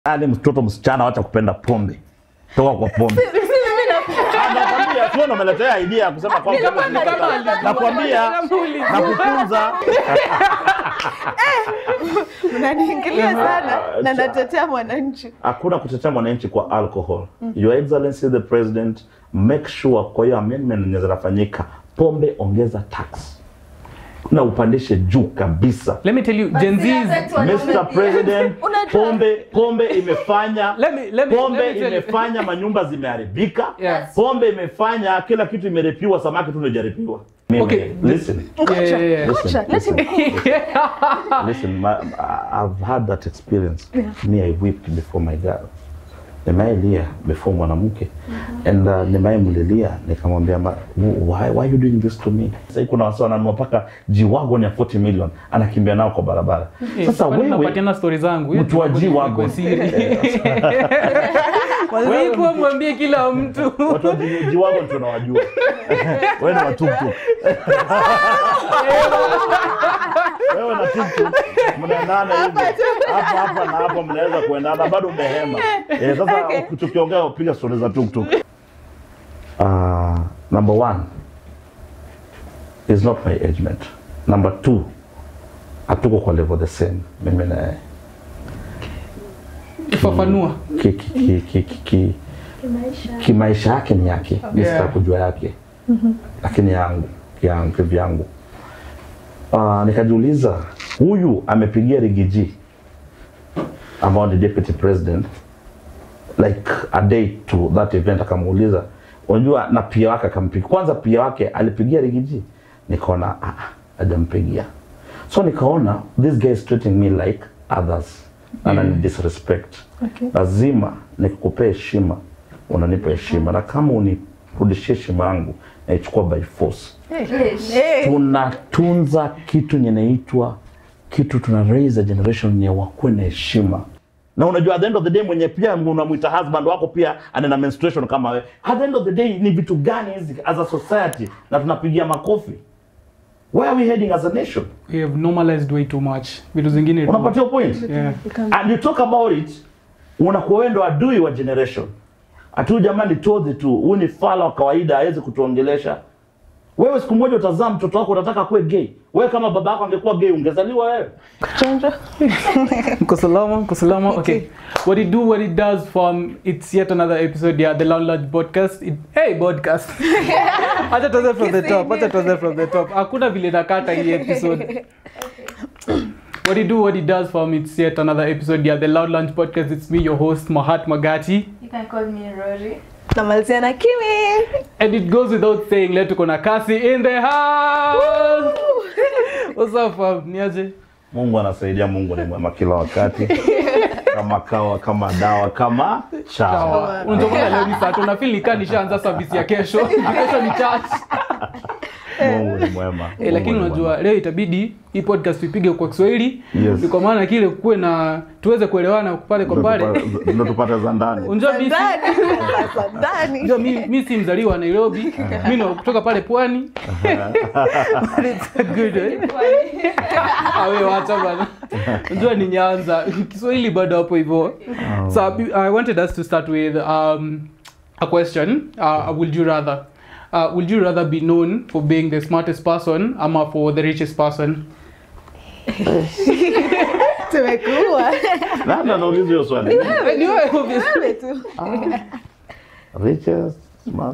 Ali mtoto msichana wacha kupenda pombe. Toka kwa pombe. Ah, Nakwambia sio ndo umeletea idea ya kusema kwamba Kama ni kama alijua. nakwambia Namuuliza. na kutunza Mnaniingilia sana Ah, na cha- natetea mwananchi. hakuna kutetea mwananchi kwa alcohol. Your Excellency the President, make sure kwa hiyo amendment zenye zinafanyika, pombe ongeza tax na upandishe juu kabisa. Let me tell you, Gen Z's Mr. President, Unajua- pombe pombe imefanya Let me- let me- pombe let me tell you. imefanya manyumba zimeharibika. Yes. Pombe imefanya kila kitu imerepiwa, samaki tu ndio hajaripiwa. Mimi, Okay. listen. Yeah, yeah, yeah. Listen, Acha, let him listen. Listen, my, I- I've had that experience. Me, I wept before my girl. Nimailia before mwanamke and uh, nimaimlilia nikamwambia ma- why, why you doing this to me? Sasa kuna wasa wananunua mpaka G-Wagon ya 40 million anakimbia nao kwa barabara. Sasa Kwani wewe unapatiana stori zangu Hiyo mtu wa ni G-Wagon. kwa siri. Waziko mwambie kila mtu watu wa G- G-Wagon tunawajua. Wewe ni wa tuktuk. Wewe na tuktuk mnaendana hivi hapa hapa na hapa, mnaweza kuendana bado umehema. Eh, sasa Okay. tukiongea piga stori za tuktuk. Uh, number one is not my age mate. Number two hatuko kwa level the same mimi na yeye. fafanua ki, ki, ki, ki, ki, ki, kimaisha yake ni yake mi Yeah. sitaka kujua yake lakini yangu yangu kivyangu uh, nikajiuliza huyu amepigia rigiji ambao ni deputy president like a day to that event akamuuliza unajua na pia wake akampigia kwanza pia wake alipigia rigiji nikaona ah, ah, hajampigia so nikaona this guy is treating me like others anani disrespect Okay. lazima nikukupea heshima unanipa heshima na kama unirudishie heshima yangu naichukua by force Hey. tunatunza kitu nyenaitwa kitu tuna raise a generation ya wakuwe na heshima na unajua at the end of the day mwenye pia unamwita husband wako pia ana menstruation kama wewe at the end of the day ni vitu gani hizi as a society na tunapigia makofi where are we heading as a nation we have normalized way too much vitu zingine unapatia point yeah. and you talk about it unakuwa wewe ndo adui wa generation atu jamani todhi tu huyu ni fala wa kawaida hawezi kutuongelesha wewe siku moja utazaa mtoto wako unataka kuwe gay wewe kama baba yako angekuwa gay ungezaliwa wewe Chanjo. Mko salama, mko salama. Okay. What it do, what it does from it's yet another episode yeah, the Lounge Lodge podcast. It, hey podcast. Acha tuanze from the top. Acha tuanze from the top. Hakuna vile nakata hii episode. What it do, what it does from it's yet another episode yeah, the Loud Lunch podcast. It's me your host Mahat Magati. You can call me Rory. Namalizia na Kimi. And it goes without saying leo tuko na Kasi in the house. What's up fam? Niaje? mungu anasaidia mungu ni mwema kila wakati kama kawa kama dawa kama chawa Sawa. Unajua leo ni saa tuna feel nikaa nishaanza service ya kesho. Kesho ni church. mungu ni mwema Eh, Mungu lakini ni unajua leo itabidi hii podcast tuipige kwa Kiswahili Yes. Ni kwa maana kile kuwe na tuweze kuelewana pale kwa mwema. pale. Ndo tupa- ndo tupate za ndani Unajua mimi si- Ndani. Sasa ndani. unajua mimi mimi si mzaliwa wa Nairobi. Mimi ni wa kutoka pale pwani. But it's good. Eh? Ah, wewe wacha bana. Unajua ni Nyanza. Kiswahili bado hapo hivyo. So I wanted us to start with um, a question. Uh, would you rather uh, would you rather be known for being the smartest person ama for the richest person? Tumekuwa. nani anauliza hiyo swali Ni wewe, obviously. Wewe tu. richest smart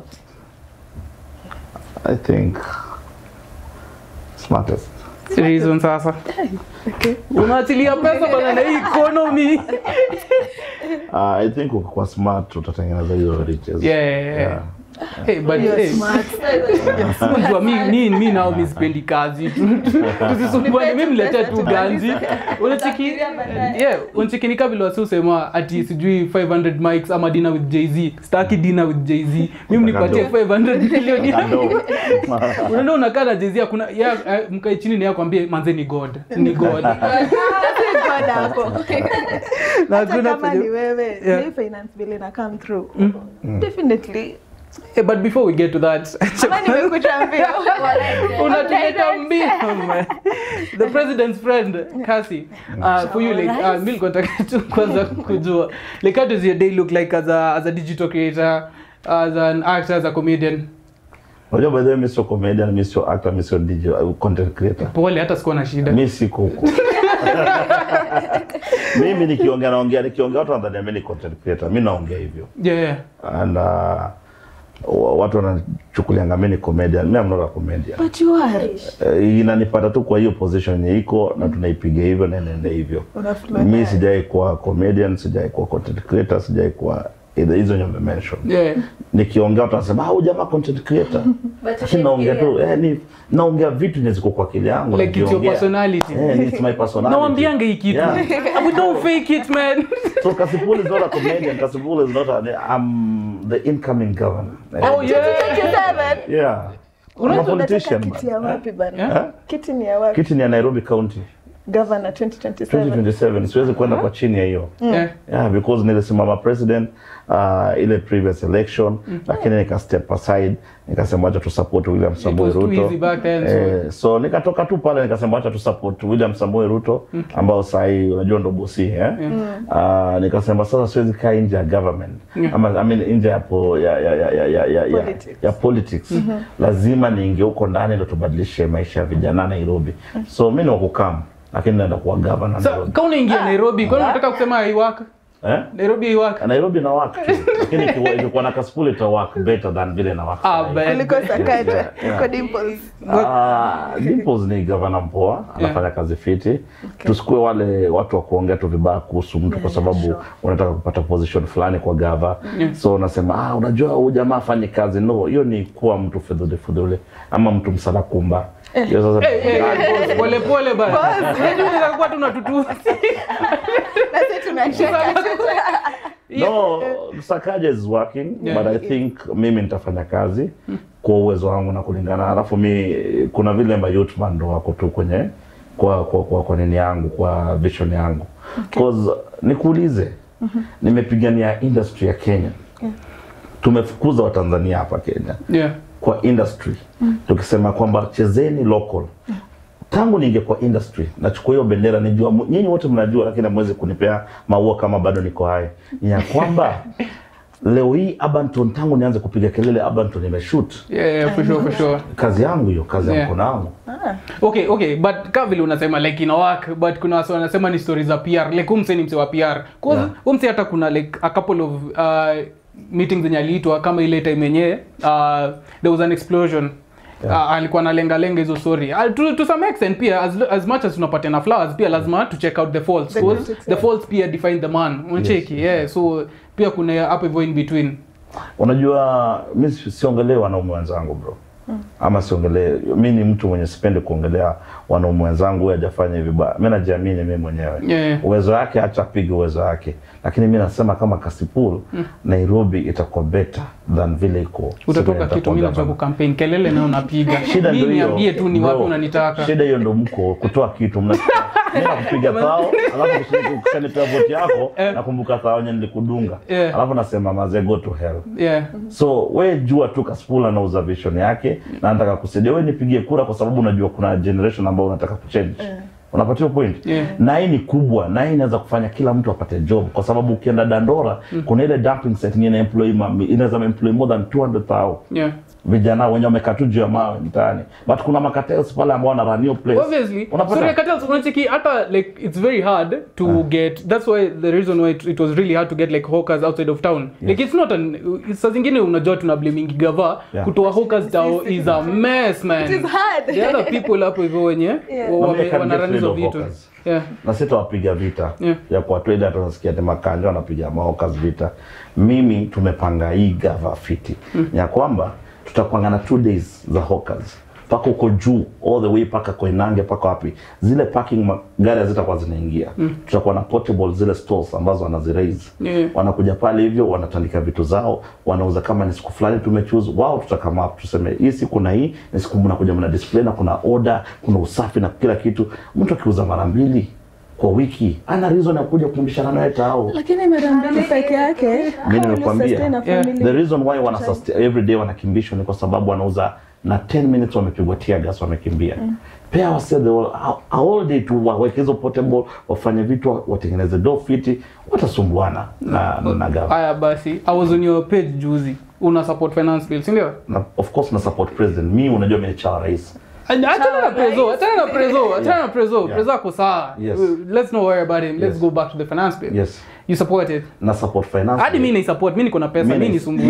i think smartest reason sasa unaachilia pesa bana na hii economy uh, i think ukikuwa smart utatengeneza hizo riches yeah, yeah, yeah. Yeah. Hey, but hey, unajua mi mi mi nao mi sipendi kazi tusisumbuane mi mletee tu ganzi unacheki yeah unacheki ni kabla wasi usema ati sijui 500 mics ama dinner with Jay-Z staki dinner with Jay-Z mimi nipatie 500 million Kando. unaenda unakaa na Jay-Z hakuna ya eh, mkae chini na yeye akwambie manze ni god ni god God hapo. na Hata hakuna kama penye- ni wewe Yeah. hii finance bill ina come through definitely Eh, but before we get to that Ama nimekuta mbio. unatuleta mbio man. the president's friend Cassie uh, for you like uh, mimi nilikuwa nataka tu kwanza kujua like how does your day look like as a as a digital creator as an actor as a comedian Unajua by the way mimi sio comedian, mimi sio actor, mimi sio DJ, uh, content creator. pole hata sikuwa na shida Mimi siko huko. mimi nikiongea naongea nikiongea watu wanadhania mimi ni content creator. Mimi naongea hivyo. yeah, yeah. And uh, wa- watu wanachukulianga mimi ni comedian. Mimi am not a comedian. But you are. Uh, inanipata tu kwa hiyo position yenye iko na tunaipiga hivyo na inaenda hivyo. Unaflow Mimi nayo. sijai kuwa comedian, sijai kuwa content creator, sijai kuwa either hizo nyombe mention. yeah. Nikiongea watu wanasema ah, huyu jamaa content creator. Lakini naongea tu eh, ni naongea vitu yenye ziko kwa akili yangu. like it's your nakiongea. personality Eh, it's my personality. nawambianga hii kitu Yeah. we don't fake it man So Kasipul is not a comedian. Kasipul is not a. I'm the incoming governor. oh yeah 27. Yeah. I'm a Unajua politician. Unataka kiti ya man. wapi bana? Yeah. Kiti ni ya wapi? Kiti ni ya Nairobi County Governor 2027. 2027. Siwezi kwenda kwa chini ya hiyo. yeah. Yeah, because nilisimama president uh, ile previous election lakini nika step aside nikasema acha tu support William Samoei was too Ruto. easy back then, so- Eh, so nikatoka tu pale nikasema acha tu support William Samoei Ruto ambao sasa hii unajua ndo bosi eh. Uh, nikasema sasa siwezi kaa nje ya government Yeah. ama I mean nje ya po, ya ya ya ya ya, ya, ya, Politics. ya politics. Lazima niingie huko ndani ndo tubadilishe maisha ya vijana Nairobi. So mimi ni wa kukam lakini naenda kuwa governor so Nairobi. ka unaingia nairobi kwani unataka kusema haiwaka Eh? nairobi haiwaka Nairobi na work tu. Lakini ikiwa ilikuwa na Kasipul ita work better than vile na work. Ah, sahi. but- Kuliko Sakaja. Yeah. Kuliko Dimples. Ah, Dimples ni gavana mpoa, anafanya kazi fiti. Tusikue wale watu wa kuongea tu vibaya kuhusu mtu kwa sababu unataka kupata position fulani kwa gava. Yeah. So unasema ah, unajua huyu jamaa afanye kazi. No, hiyo ni kuwa mtu fedhule fedhule ama mtu msala kumba. Hiyo sasa Eh, eh, eh, boss, pole pole bana unajua unaweza kuwa tunatutu Na sisi tunacheka. No, Sakaja is working Yeah. but I think mimi nitafanya kazi kwa uwezo wangu na kulingana. Alafu mi kuna vile ma youth man ndo wako tu kwenye kwa kwa kwa, kwa nini yangu kwa vision yangu cause nikuulize nimepigania industry ya Kenya tumefukuza Watanzania hapa Kenya yeah kwa industry tukisema kwamba chezeni local tangu niingie kwa industry nachukua hiyo bendera nijua mu- nyinyi wote mnajua lakini hamwezi kunipea maua kama bado niko hai ni ya kwamba leo hii Abanton tangu nianze kupiga kelele Abanton nimeshoot yeah, yeah for sure for sure kazi yangu hiyo kazi ya Yeah. mkono wangu okay okay but ka vile unasema like ina work but kuna wasi wanasema ni stories za pr like umse ni mse wa pr cause Yeah. umse hata kuna like a couple of uh, meetings zenye aliitwa kama ile time yenyewe uh, there was an explosion Yeah. Uh, alikuwa analenga lenga hizo story uh, to, to some extent pia as, as much as tunapatiana flowers pia lazima to check out the faults The cause critics, the yeah. faults pia define the man unacheki yeah so pia kuna hapo hivyo in between unajua mi si- siongelee wanaume wenzangu bro ama siongelee mi ni mtu mwenye sipendi kuongelea wanaume wenzangu huyu hajafanya hivi baya mi najiamini mi mwenyewe Yeah. uwezo wake acha apige uwezo wake lakini mi nasema kama kasipul nairobi itakuwa better than vile iko siku utatoka yenye kitu nitakuwa mimi najua gavana. kukampeni kelele nayo unapiga shida mi ndio hiyo niambie tu ni bro. wapi unanitaka shida hiyo ndo mko kutoa kitu mna mimi nakupiga thao alafu ukishani- ukishanipea voti yako Eh. nakumbuka thao yenye nilikudunga Yeah. alafu nasema maze go to hell yeah so we jua tu Kasipul anauza vision yake na anataka kusaidia we nipigie kura kwa sababu unajua kuna generation ambao unataka kuchange unapatiwa point Yeah. na hii ni kubwa na hii inaweza kufanya kila mtu apate job kwa sababu ukienda dandora kuna ile dumping set yenye ina employ ma- inaweza employ more than 200,000 yeah vijana wenye wamekaa tu juu ya mawe mtaani but kuna makatels pale ambao wana run hiyo place obviously Unapata? sorry cartels unacheki hata like it's very hard to get that's why the reason why it, it was really hard to get like hawkers outside of town like it's not an saa zingine unajua tuna blaming gava Yeah. kutoa hawkers down is a mess man It is hard. the other people hapo hivyo wenye Yeah. wa- Nobody wame- can wanarun get rid hizo of vitu hawkers. yeah na sitawapiga vita Yeah. ya kuwatoa ile hata unasikia ati makanja wanapiga maokas vita mimi tumepanga hii gava fiti ya kwamba tutakwanga na two days za hawkers mpaka huko juu all the way mpaka koinange mpaka wapi zile parking ma- gari hazitakuwa zinaingia tutakuwa na portable zile stores ambazo wanaziraise Yeah. wanakuja pale hivyo wanatandika vitu zao wanauza kama ni siku fulani tumechoose wao tutakama up tuseme hii siku na hii ni siku mnakuja mna display na kuna order kuna usafi na kila kitu mtu akiuza mara mbili kwa wiki ana reason ya kuja kumbishana naye tao lakini mara mbili peke yake Mimi how will you nimekwambia. sustain a Yeah. family? the reason why wana sustain, every day wanakimbishwa ni kwa sababu wanauza na 10 minutes wamepigwa tear gas wamekimbia pea wase the whole, a- a whole day tu waweke hizo portable wafanye vitu watengeneze do fiti watasumbuana na, na gava haya basi i was on your page juzi una support finance bill si ndio na, of course na support president mi unajua mimi ni chawa rais achana na prezo achana na prezo achana na prezo Yeah. prezo ako sawa Yes. let's not worry about him let's Yes. go back to the finance bill yes you support it na support finance hadi mi naisupport mi niko na pesa Mimi mi na- nisumbui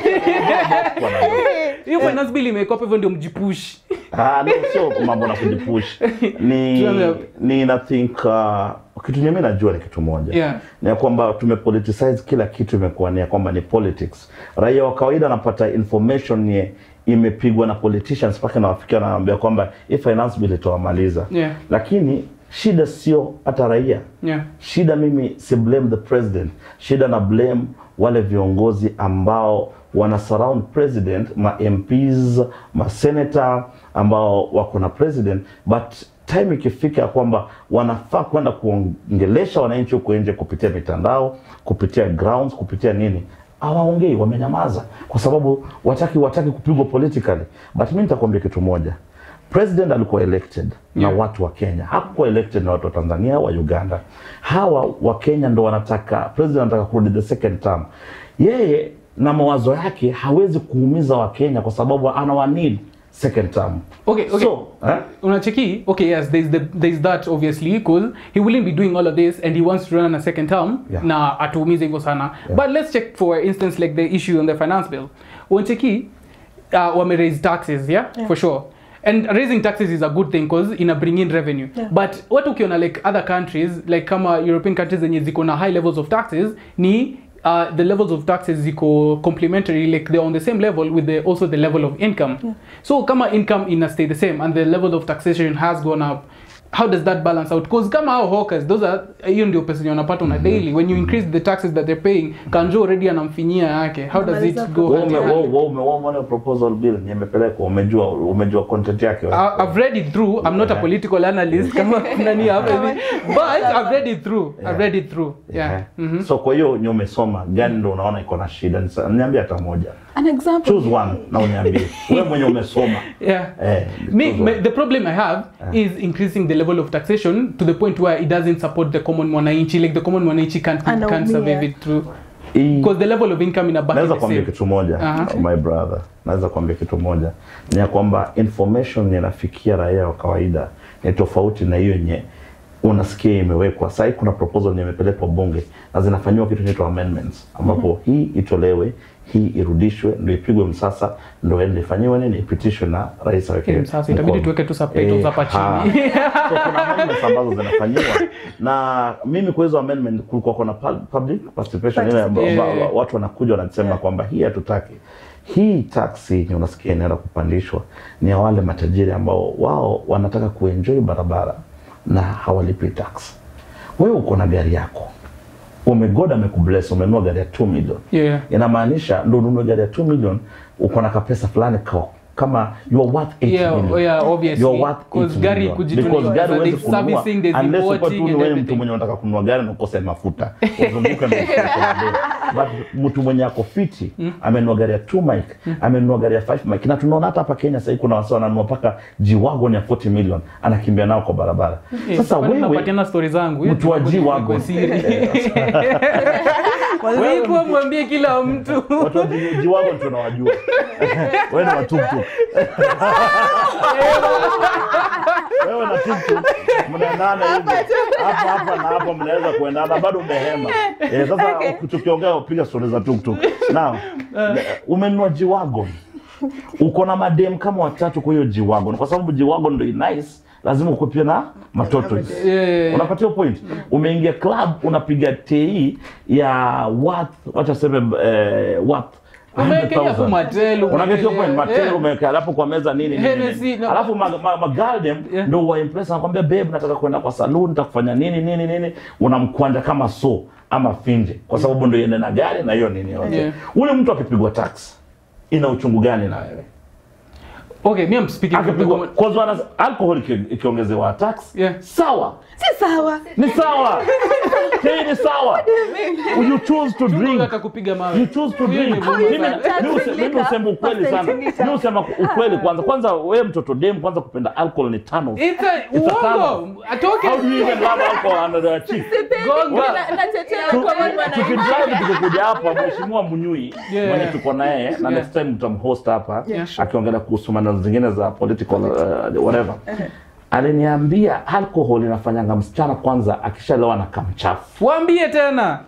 Kwa na- hiyo finance bill imekuwa hapo hivyo ndio mjipush Ah, no, sio mambo na kujipush ni Tuanze- ni na think uh, kitu nyingine najua ni kitu moja Yeah. ni ya kwamba tumepoliticize kila kitu imekuwa ni ya kwamba ni politics raia wa kawaida anapata information ye imepigwa na politicians mpaka nawafikia wanaambia kwamba hii finance bill itawamaliza Yeah. lakini shida sio hata raia yeah shida mimi si blame the president shida na blame wale viongozi ambao wana surround president ma MPs ma senator ambao wako na president but time ikifika ya kwamba wanafaa kwenda kuongelesha wananchi huko nje kupitia mitandao kupitia grounds kupitia nini hawaongei wamenyamaza kwa sababu wataki wataki kupigwa politically but mi nitakwambia kitu moja president alikuwa elected na Yeah. watu wa Kenya, hakuwa elected na watu wa Tanzania wa Uganda. Hawa wa Kenya ndo wanataka president anataka kurudi the second term. Yeye na mawazo yake hawezi kuumiza wa Kenya kwa sababu anawa need second term. okay okay So, eh? unacheki okay yes there's the there's that obviously because he wouldn't be doing all of this and he wants to run a second term Yeah. na atuumize hivyo sana but let's check for instance like the issue on the finance bill unacheki uh, wame raise taxes yeah? Yeah. for sure and raising taxes is a good thing because ina bring in revenue Yeah. but what ukiona like other countries like kama european countries zenye ziko na high levels of taxes ni uh, the levels of taxes ziko complementary like they're on the same level with the, also the level of income Yeah. so kama income ina stay the same and the level of taxation has gone up how does that balance out because kama hao hawkers those are hiyo ndio pesa yenye wanapata on a daily when you increase the taxes that they're paying kanjo already anamfinyia yake how does it Unamaliza go Wewe hand ume- in hand? wewe- wewe ume- wewe umeona proposal bill ni imepelekwa, umejua umejua content yake. wewe? I- I've read it through. I'm not a Yeah. political analyst kama nani hapa hivi. But I've read it through. I've Yeah. read it through. Yeah. Yeah. Mhm. So kwa hiyo nye umesoma gani ndo unaona iko na shida? Nisa- Niambie hata moja. An example. Choose one na uniambie. Wewe mwenye umesoma. Yeah. Eh, Me, choose me, one. the problem I have is increasing the level of taxation to the point where it doesn't support the common mwananchi. Like the common mwananchi can't, can't Anaumia. survive it through. Hii- Because the level of income in a naweza the kuambia same. kitu moja Aha. my brother naweza kuambia kitu moja ni ya kwamba information inafikia raia wa kawaida ni tofauti na hiyo yenye unasikia imewekwa sahii kuna proposal yenye imepelekwa bunge na zinafanyiwa kitu inaitwa amendments ambapo hii itolewe hii irudishwe ndo ipigwe msasa ndo ende ifanyiwe nini ipitishwe na rais aweke Okay, sasa itabidi mkono. tuweke tu subtitles Eh, hapa ha. chini. so kuna amendments ambazo zinafanyiwa na mimi kwa hizo amendment kulikuwa kuna pub- public participation ile amba- Yeah. amba- watu wanakuja wanasema Yeah. kwamba hii hatutaki hii taksi yenye unasikia inaenda kupandishwa ni ya wale matajiri ambao wao wanataka kuenjoy barabara na hawalipi tax wewe uko na gari yako umegoda amekubless umenunua gari ya 2 million Yeah. inamaanisha ndo ununue gari ya 2 million uko na kapesa fulani ka- kama you are worth 8 Yeah, million yeah, obviously. you are worth 8 Because gari million. kujitulia, Because gari so huwezi there's kununua servicing, there's unless uko importing tu ni and wewe mtu everything. mwenye unataka kununua gari na ukose mafuta uzunguke na ukose kula but mtu mwenye ako fiti amenunua gari ya 2 mic amenunua gari ya 5 mic na tunaona hata hapa Kenya sasa kuna wasa wananunua paka G-Wagon ya 40 million anakimbia nao kwa barabara Eh, sasa kwani wewe unapatiana story zangu Eh, mtu wa kwa G-Wagon siri. Wewe Sikuwa mwambie kila mtu watu wa G- G-Wagon tunawajua wewe ni watuktuk wewe na tuktuk mnaendana hivi hapa hapa na hapa mnaweza kuendana bado umehema eh, sasa tukiongea upiga stori za tuktuk now umenunua G-Wagon uko na madem kama watatu kwa hiyo G-Wagon kwa sababu G-Wagon ndio nice lazima ukuwe pia na matoto Yeah. unapatia point umeingia club unapiga tei ya worth wacha seme eh, worth Umewekea 100,000. hapo matelu, Unagetia point umewekea- matelu yeah. umeweka hapo kwa meza nini nini, Hennessy, nini. no. alafu ma, ma, ma girl dem Yeah. ndio wa impress anakwambia babe nataka kwenda kwa saloon nitakufanya nini nini nini unamkwanja kama so ama finje kwa sababu ndio yende na gari na hiyo nini yote Yeah. ule mtu akipigwa tax ina uchungu gani na wewe okay me I'm speaking from the akipigwa common- cause wana alcohol iki- ikiongezewa tax Yeah. sawa si sawa ni sawa hii ni sawa you choose to Chungu drink akakupiga mawe you choose to Huyo ni drink Mungu Mimi- sana. mimi use- mimi usema ukweli sana mimi usema ukweli kwanza kwanza wewe mtoto dem kwanza kupenda alcohol ni tano It's a It's a turn uongo atoke how do you even love alcohol under the cheek gonga tukidrive tukikuja hapa mheshimiwa Munyui Yeah. mwenye tuko na yeye na Yeah. next time tutamhost hapa Yeah, sure. akiongelea kuhusu maneno zingine za political uh, whatever aliniambia alcohol inafanyanga msichana kwanza akishalewa na kamchafu waambie tena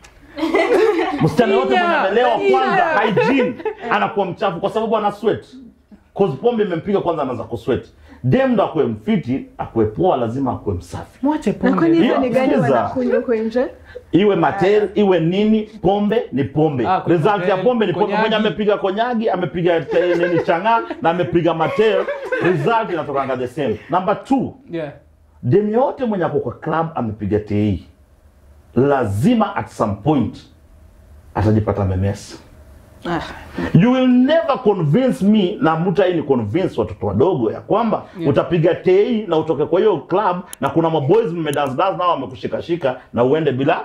msichana yote Inya, mwenye amelewa inya. kwanza hygiene anakuwa mchafu kwa sababu ana sweat cause pombe imempiga kwanza anaanza kusweat dem ndo akuwe mfiti akuwe poa lazima akuwe msafi mwache na kwani pombe hizo ni gani Sikiza. wanakunywa huko nje iwe matel iwe nini pombe ni pombe Ah, kuna result ya matel, pombe ni pombe konyagi. mwenye amepiga konyagi amepiga te- nini changa na amepiga matel result inatokanga the same number two yeah dem yote mwenye ako kwa club amepiga tei lazima at some point atajipata memesa Ah. you will never convince me na mutai ni convince watoto wadogo ya kwamba Yeah. utapiga tei na utoke kwa hiyo club na kuna maboys mmedance dance nao wamekushikashika na uende bila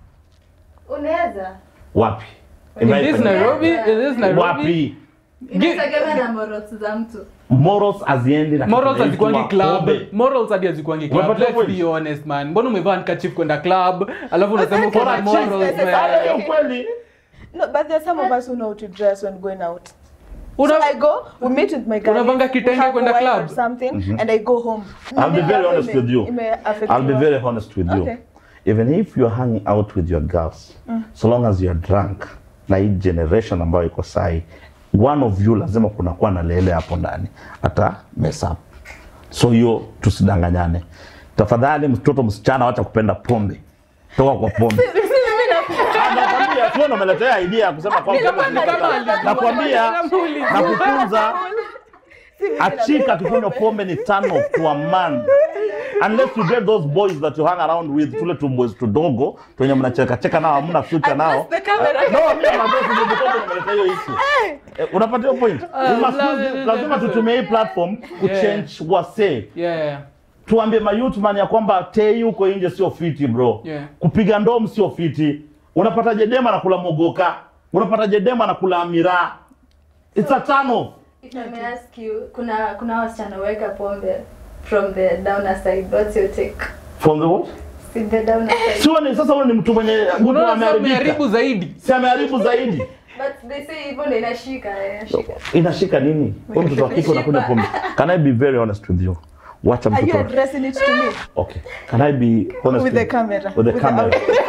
unaweza wapi in this Imagine- Nairobi in this Nairobi wapi inategemea na morals za mtu morals haziendi na morals kitu hazikuangi inaitwa club pombe. morals hadi hazikuangi club Umepata let's point? be honest man mbona umevaa handkerchief kwenda club alafu unasema uko For na a chick, morals yes, Ah, man hiyo kweli No, but there's some of us who know how to dress when going out. Una- so I go, we meet with my guys. Unavanga we kitenge have kwenda wine club? or something, and I go home. I'll be Maybe very hapo honest ime- with you. ime affect I'll be your- very honest with you. Okay. Even if you're hanging out with your girls, so long as you're drunk, na hii generation ambayo iko sahi, one of you lazima kunakuwa na lele hapo ndani ata mess up. So hiyo tusidanganyane. Tafadhali mtoto msichana, wacha kupenda pombe, toka kwa pombe. Ah, Nakwambia sio ndo umeletea idea ya kusema kwamba Kama- ni kama- nakwambia na kufunza achika akikunywa pombe ni turn off to a man unless you get those boys that you hang around with tule tu boys tudogo twenye mnacheka cheka nao hamna future nao the camera. no mimi naambia tu ndio mtoto nimeleta hiyo issue eh, unapata hiyo point We must use- lazima tutumie hii platform kuchange wase yeah tuambie mayouth man ya kwamba tei huko nje sio fiti bro Yeah. kupiga ndom sio fiti unapata jedema na kula mogoka unapata jedema na kula amira it's a turn off If I may ask you, kuna kuna wasichana weka pombe from the downer side. What's your take? from the what See the downer side. sio ni sasa huyo ni mtu mwenye mtu unaona sasa ameharibika umeharibu zaidi si ameharibu zaidi But they say hivyo ndio inashika, eh, inashika. inashika nini wewe mtoto wa kike unakunywa pombe can i be very honest with you wacha Are you mtoto addressing it to me? okay can i be honest With the camera. with the With the camera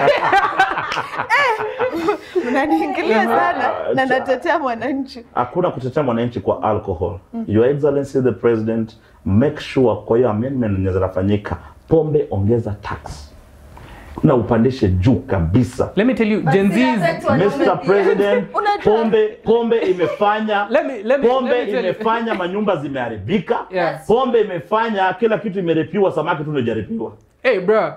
Unaniingilia sana na Ah, natetea mwananchi. hakuna kutetea mwananchi kwa alcohol your excellency the president make sure kwa hiyo amendment zenye zinafanyika pombe ongeza tax na upandishe juu kabisa let me tell you But gen zina z's affect wanaume Mr. pia. President, Unajua- pombe pombe imefanya Let me- let me- pombe let me tell you. imefanya manyumba zimeharibika. Yes. Pombe imefanya kila kitu imerepiwa, samaki tu ndio haijarepiwa. hey bro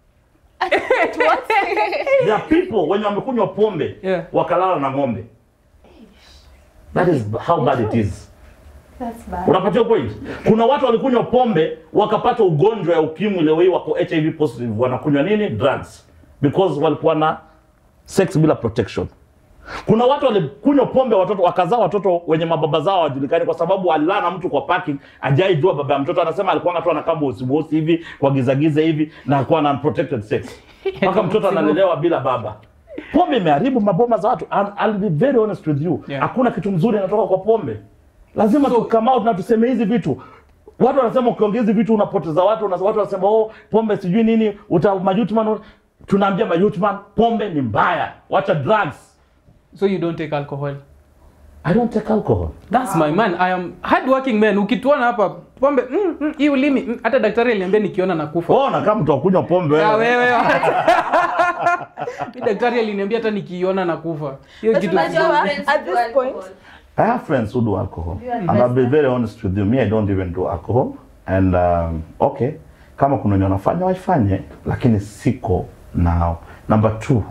There are people wenye wamekunywa pombe Yeah. wakalala na ng'ombe. That is how bad it is. That's bad. Unapatia point? Kuna watu walikunywa pombe wakapata ugonjwa ya ukimwi, leo hii wako HIV positive, wanakunywa nini? Drugs because walikuwa na sex bila protection. Kuna watu walikunywa pombe watoto wakazaa watoto wenye mababa zao hawajulikani, kwa sababu alilala na mtu kwa parking, ajaijua baba ya mtoto. Anasema alikuwa tu anakaa bosi bosi hivi kwa gizagiza hivi na alikuwa na unprotected sex, mpaka mtoto analelewa bila baba. Pombe imeharibu maboma za watu. And I'll be very honest with you, Yeah. hakuna kitu mzuri inatoka kwa pombe. Lazima So- so, come out na tuseme hizi vitu. Watu wanasema ukiongea hizi vitu unapoteza watu, una- watu wanasema oh, pombe sijui nini, uta mayutman. Tunaambia mayutman, pombe ni mbaya, wacha drugs. so you don't take alcohol I don't take alcohol. That's my man. I am hardworking man. Ukituona hapa pombe mm, mm, hii ulimi mm, hata daktari aliniambia nikiona nakufa. Ona kama mtu akunywa pombe Ah, wewe. wewe. Mi daktari aliniambia hata nikiona nakufa. Hiyo But kitu unajua, Friends at do this point, alcohol. I have friends who do alcohol. Do you And I'll be very honest with you, me I don't even do alcohol. And um, okay, kama kuna wenye wanafanya waifanye, lakini siko nao. Number two,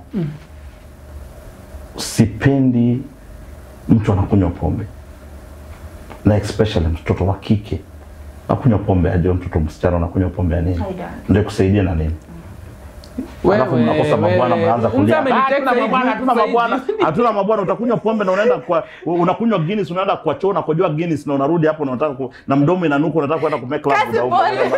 sipendi mtu anakunywa pombe. na especially mtoto wa kike nakunywa pombe aje mtoto msichana unakunywa pombe ya nini I don't. ndio kusaidia na nini alafu mnakosa mabwana mnaanza kulia "Ah, hatuna mabwana hatuna mabwana hatuna mabwana utakunywa pombe na unaenda kwa unakunywa Guinness unaenda kwa choo unakojoa Guinness na unarudi hapo na unataka ku, na mdomo inanuka unataka kwenda kumake love Kasi na ume- pole.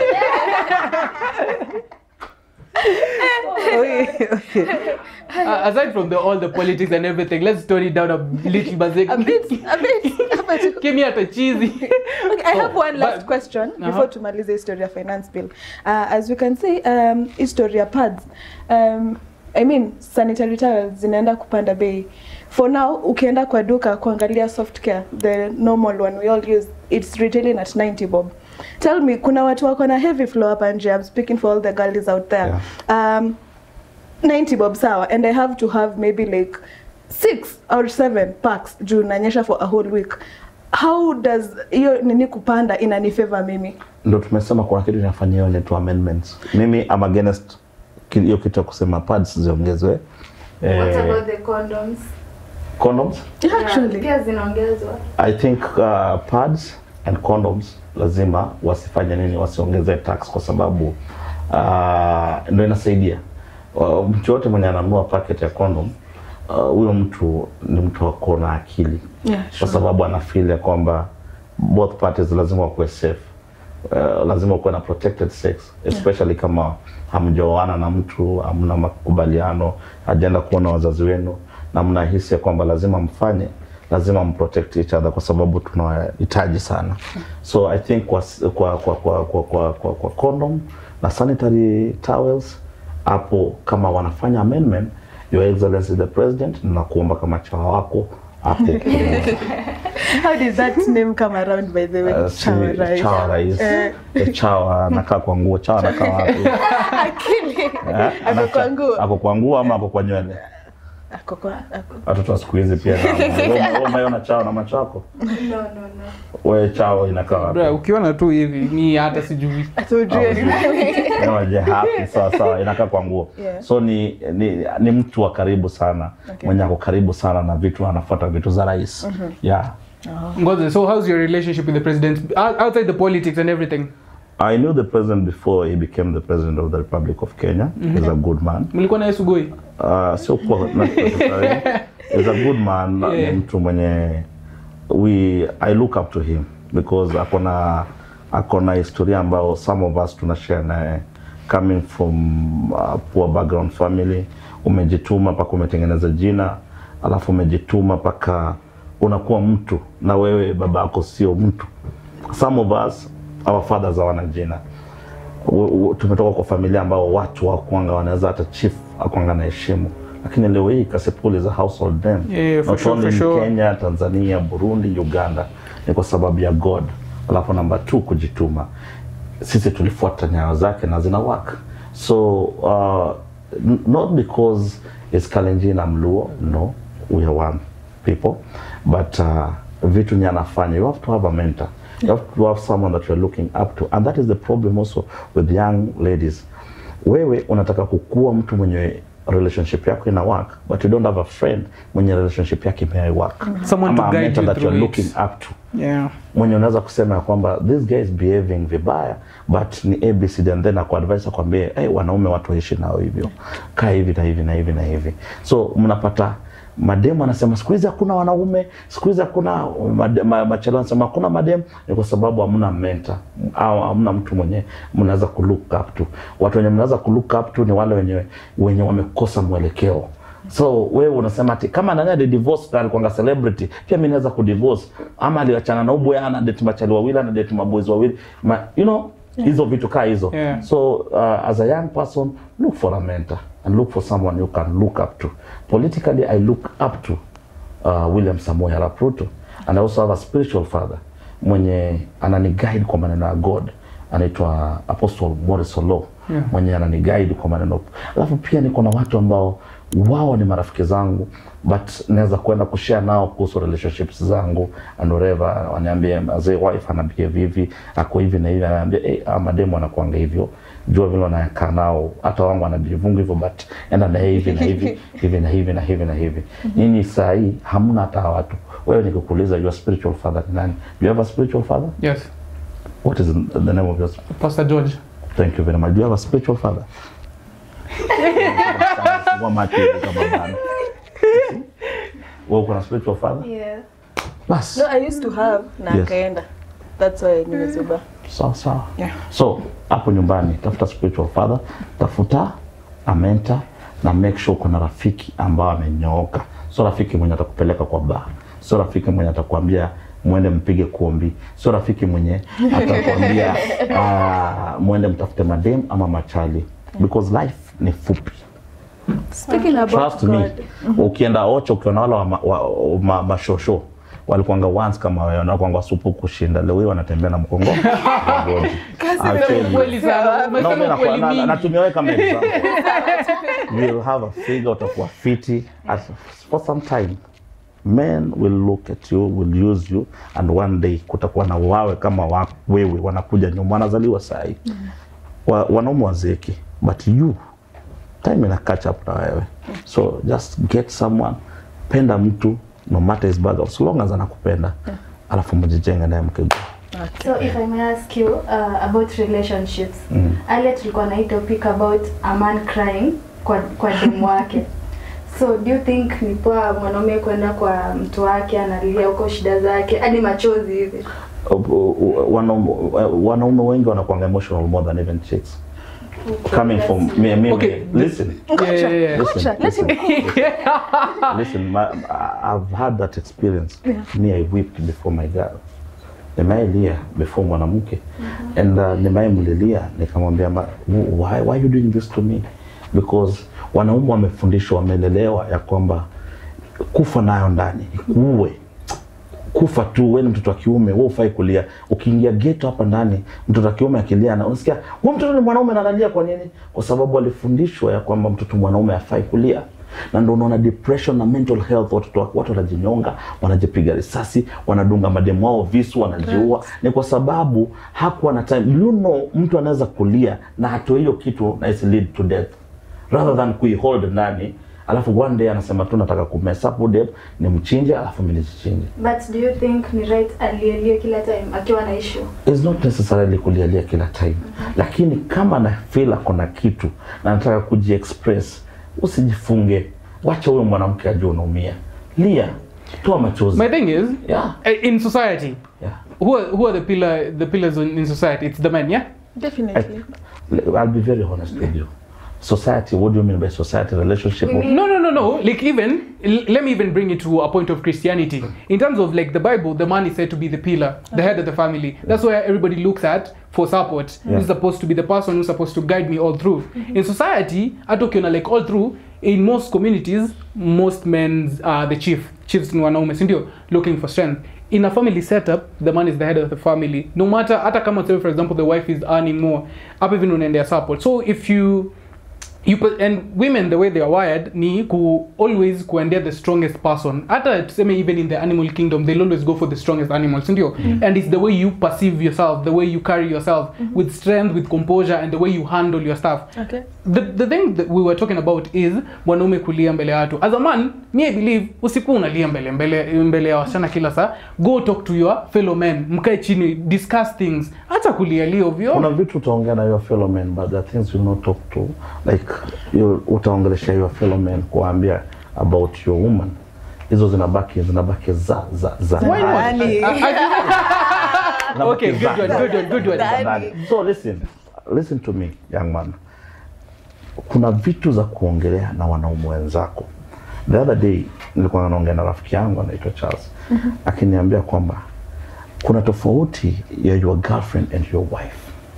Okay, okay. Uh, aside from the, all the politics and everything, let's tone it down a little bit. A bit, a bit, a bit. Give me a cheesy. Okay, I have one last but- question Uh-huh. before tumalize history ya finance bill. Uh, as we can see, um, history ya pads. Um, I mean, sanitary towels zinaenda kupanda bei. For now, ukienda kwa duka kuangalia soft care, the normal one we all use, it's retailing at 90 bob. Tell me, kuna watu wako na heavy flow hapa nje. I'm speaking for all the girls out there. Um, 90 bob sawa and i have to have maybe like six or seven packs juu nanyesha for a whole week how does hiyo nini kupanda inanifavor mimi ndo tumesema kuna kitu inafanyia ile tu amendments mimi am against ki- hiyo kitu ya kusema pads ziongezwe What eh, about the condoms? condoms Yeah, actually pia zinaongezwa. I think uh, pads and condoms lazima wasifanye nini, wasiongeze tax kwa sababu uh, ndio inasaidia uh, mtu yote mwenye ananunua packet ya condom uh, huyo mtu ni mtu ako na akili yeah, kwa sure. sababu ana feel ya kwamba both parties lazima wakuwe safe uh, lazima ukuwe na protected sex especially kama hamjaoana na mtu hamna makubaliano hajaenda kuona wazazi wenu na mnahisi ya kwamba lazima mfanye lazima mprotect each other kwa sababu tunahitaji sana so i think kwa kwa kwa kwa kwa, kwa, kwa, kwa condom na sanitary towels hapo kama wanafanya amendment your excellency the president nakuomba kama chawa wako hapo how did that name come around by the way Uh, si- Chawa rice. chawa rais Eh. Eh, chawa anakaa kwa nguo chawa anakaa wapi akili Eh, ako anakaa- kwa nguo ako kwa nguo ama ako kwa nywele ako kwa ako watoto wa siku hizi pia na- wewe umeona chawa na macho yako No, no, no. wewe chawa inakaa wapi Bro, ukiona tu hivi ni hata sijui atujue Unaje happy sawa sawa inakaa kwa nguo Yeah. so ni, ni ni mtu wa karibu sana Okay. mwenye ako karibu sana na vitu anafuata vitu za rais yeah Ngoze, so how's your relationship with the president Out- outside the politics and everything I knew the president before he became the president of the Republic of Kenya. He's a good man. mlikuwa naye sugoi Uh, sio kuwa not necessarily. He's a good man. Yeah. Ni mtu mwenye we I look up to him because akona akona historia ambayo some of us tuna share naye coming from uh, poor background family. Umejituma mpaka umetengeneza jina, alafu umejituma mpaka unakuwa mtu, na wewe baba yako sio mtu. Some of us our fathers hawana jina u- u- tumetoka kwa familia ambao watu wakwanga wanaweza hata chief akwanga na heshimu lakini leo hii Kasipul is a household name Yeah, for not sure, only for in sure. Kenya, Tanzania, Burundi, Uganda ni kwa sababu ya God. Alafu namba two kujituma. Sisi tulifuata nyayo zake na zina work. So uh, n- not because it's Kalenjin I'm Luo, no, we are one people, but uh, vitu nye anafanya, you have to have a mentor. You have to have someone that you're looking up to. And that is the problem also with young ladies. Wewe unataka kukua mtu mwenye relationship yako ina work but you don't have a friend mwenye relationship yake ime work Someone Ama to a guide mentor you that you're through looking it. up to yeah mwenye unaweza kusema ya kwamba this guy is behaving vibaya but ni abcd and then akuadvise akwambie hey, wanaume watu waishi nao hivyo kaa hivi na hivi na hivi na hivi so mnapata mademu anasema siku hizi hakuna wanaume siku hizi hakuna made- ma- machelo anasema hakuna mademu ni kwa sababu hamna mentor au hamna mtu mwenye mnaweza kulook up to watu wenye mnaweza kulook up to ni wale wenye wenye wamekosa mwelekeo so wewe unasema ati kama nani alidivorce na alikuwa celebrity pia mimi naweza kudivorce ama aliachana na ubwe ana date machali wawili ana date maboys wawili ma, you know hizo vitu kaa hizo Yeah. so uh, as a young person look for a mentor and look for someone you can look up to politically i look up to uh, William Samoei Arap Ruto and I also have a spiritual father mwenye anani guide kwa maneno ya God anaitwa Apostle Morris Olo Yeah. mwenye anani guide kwa maneno alafu pia niko na watu ambao wao ni marafiki zangu but naweza kwenda kushare nao kuhusu relationships zangu and whatever waniambie mzee wife ana behave hivi ako hivi na hivi anaambia hey, ah, mademu anakuanga hivyo jua vile wanakaa nao hata wangu wanajivunga hivyo but enda na hivi na hivi hivi na hivi na hivi na hivi nyinyi saa hii hamna hata hawa watu wewe nikikuuliza your spiritual father ni nani do you have a spiritual father Yes. what is the name of your Pastor George. thank you very much do you have a spiritual father Fungua macho hivi kama bana. wewe uko na spiritual father Yeah. bas No, I used to have na Yes. akaenda. That's why nimezuba. sawa sawa Yeah. so hapo nyumbani tafuta spiritual father tafuta a mentor na make sure kuna rafiki ambao amenyooka sio rafiki mwenye atakupeleka kwa bar sio rafiki mwenye atakwambia mwende mpige kuombi sio rafiki mwenye atakwambia uh, mwende mtafute madem ama machali because life ni fupi Speaking about trust me God. ukienda ocho ukiona wale wa, ma- wa, wa, ma, mashosho walikuanga once kama wewe wanakuanga supu kushinda leo hii wanatembea na mkongo wa bodi. I'll tell you. Kweli sana. No, Umesema mimi ukweli nakuwa- na- mingi. natumia wewe kama example. You will have a figure, utakuwa fiti. As for some time, men will look at you, will use you, and one day kutakuwa na wawe kama wa, wewe wanakuja nyuma, wanazaliwa sahi wa, wanaume wazeeki, but you time ina catch up na wewe, so just get someone, penda mtu no matter his background, so long as anakupenda, alafu mjijenge naye mkigo So if I may ask you uh, about relationships. Mm. Earlier tulikuwa na hii topic about a man crying kwa kwa demu wake. So do you think ni poa mwanaume kwenda kwa mtu wake analia huko shida zake hadi machozi hivi? wanaume wanaume wengi wanakuanga emotional more than even chicks coming from me, me, Okay. me. listen Yeah, yeah, yeah. listen listen, listen my, I've had that experience me I wept before my girl nimailia before mwanamke and uh, nimaimlilia nikamwambia ma- why, why you doing this to me because wanaume wamefundishwa wamelelewa ya kwamba kufa nayo ndani kuue kufa tu wewe ni mtoto wa kiume wewe ufai kulia ukiingia ghetto hapa ndani mtoto wa kiume akilia na unasikia huyu mtoto ni mwanaume na analia kwa nini kwa sababu alifundishwa ya kwamba mtoto mwanaume afai kulia na ndio unaona depression na mental health watoto wa- watu wanajinyonga wanajipiga risasi wanadunga mademu wao visu wanajiua ni kwa sababu hakuwa na time you know mtu anaweza kulia na hatoe hiyo kitu na isi lead to death rather than kuihold ndani alafu one day anasema tu nataka kumess up dem ni mchinje alafu mimi nijichinje But do you think ni right alielie kila time akiwa na issue? is not necessarily kulialia kila time lakini kama na feel ako na kitu na nataka kujiexpress usijifunge wacha huyo mwanamke ajue unaumia lia toa machozi My thing is, yeah, uh, in society, yeah. who are, who are the pillar the pillars in, in society? It's the men, yeah. Definitely. I'll be very honest with you society what do you mean by society relationship We mean- No, no, no, no. Like even l- let me even bring it to a point of Christianity. In terms of like the Bible, the man is said to be the pillar, the head of the family. That's where everybody looks at for support. Yeah. Who's supposed to be the person who's supposed to guide me all through. In society, hata ukiona like all through, in most communities, most men are the chief. Chiefs ni wanaume, si ndio? Looking for strength. In a family setup, the man is the head of the family. No matter, hata kama say for example the wife is earning more, hapa even unaendea support. So if you you put, and women the way they are wired ni ku always kuendea the strongest person hata tuseme even in the animal kingdom they'll always go for the strongest animal sindio and it's the way you perceive yourself the way you carry yourself with strength with composure and the way you handle your stuff Okay. the, the thing that we were talking about is mwanaume kulia mbele ya watu as a man me i believe usikuwa unalia mbele mbele mbele ya wasichana kila saa go talk to your fellow men mkae chini discuss things hata kulialia ovyo kuna vitu utaongea na your fellow men but the things you not talk to like you utaongelesha your fellow men kuambia about your woman hizo zinabaki zinabaki za za za Why not? Ndani. I- I- Zinabaki Okay, good za- one, za- good one, good one. za ndani. so listen listen to me young man kuna vitu za kuongelea na wanaume wenzako the other day nilikuwa naongea na rafiki yangu anaitwa Charles akiniambia kwamba kuna tofauti ya your girlfriend and your wife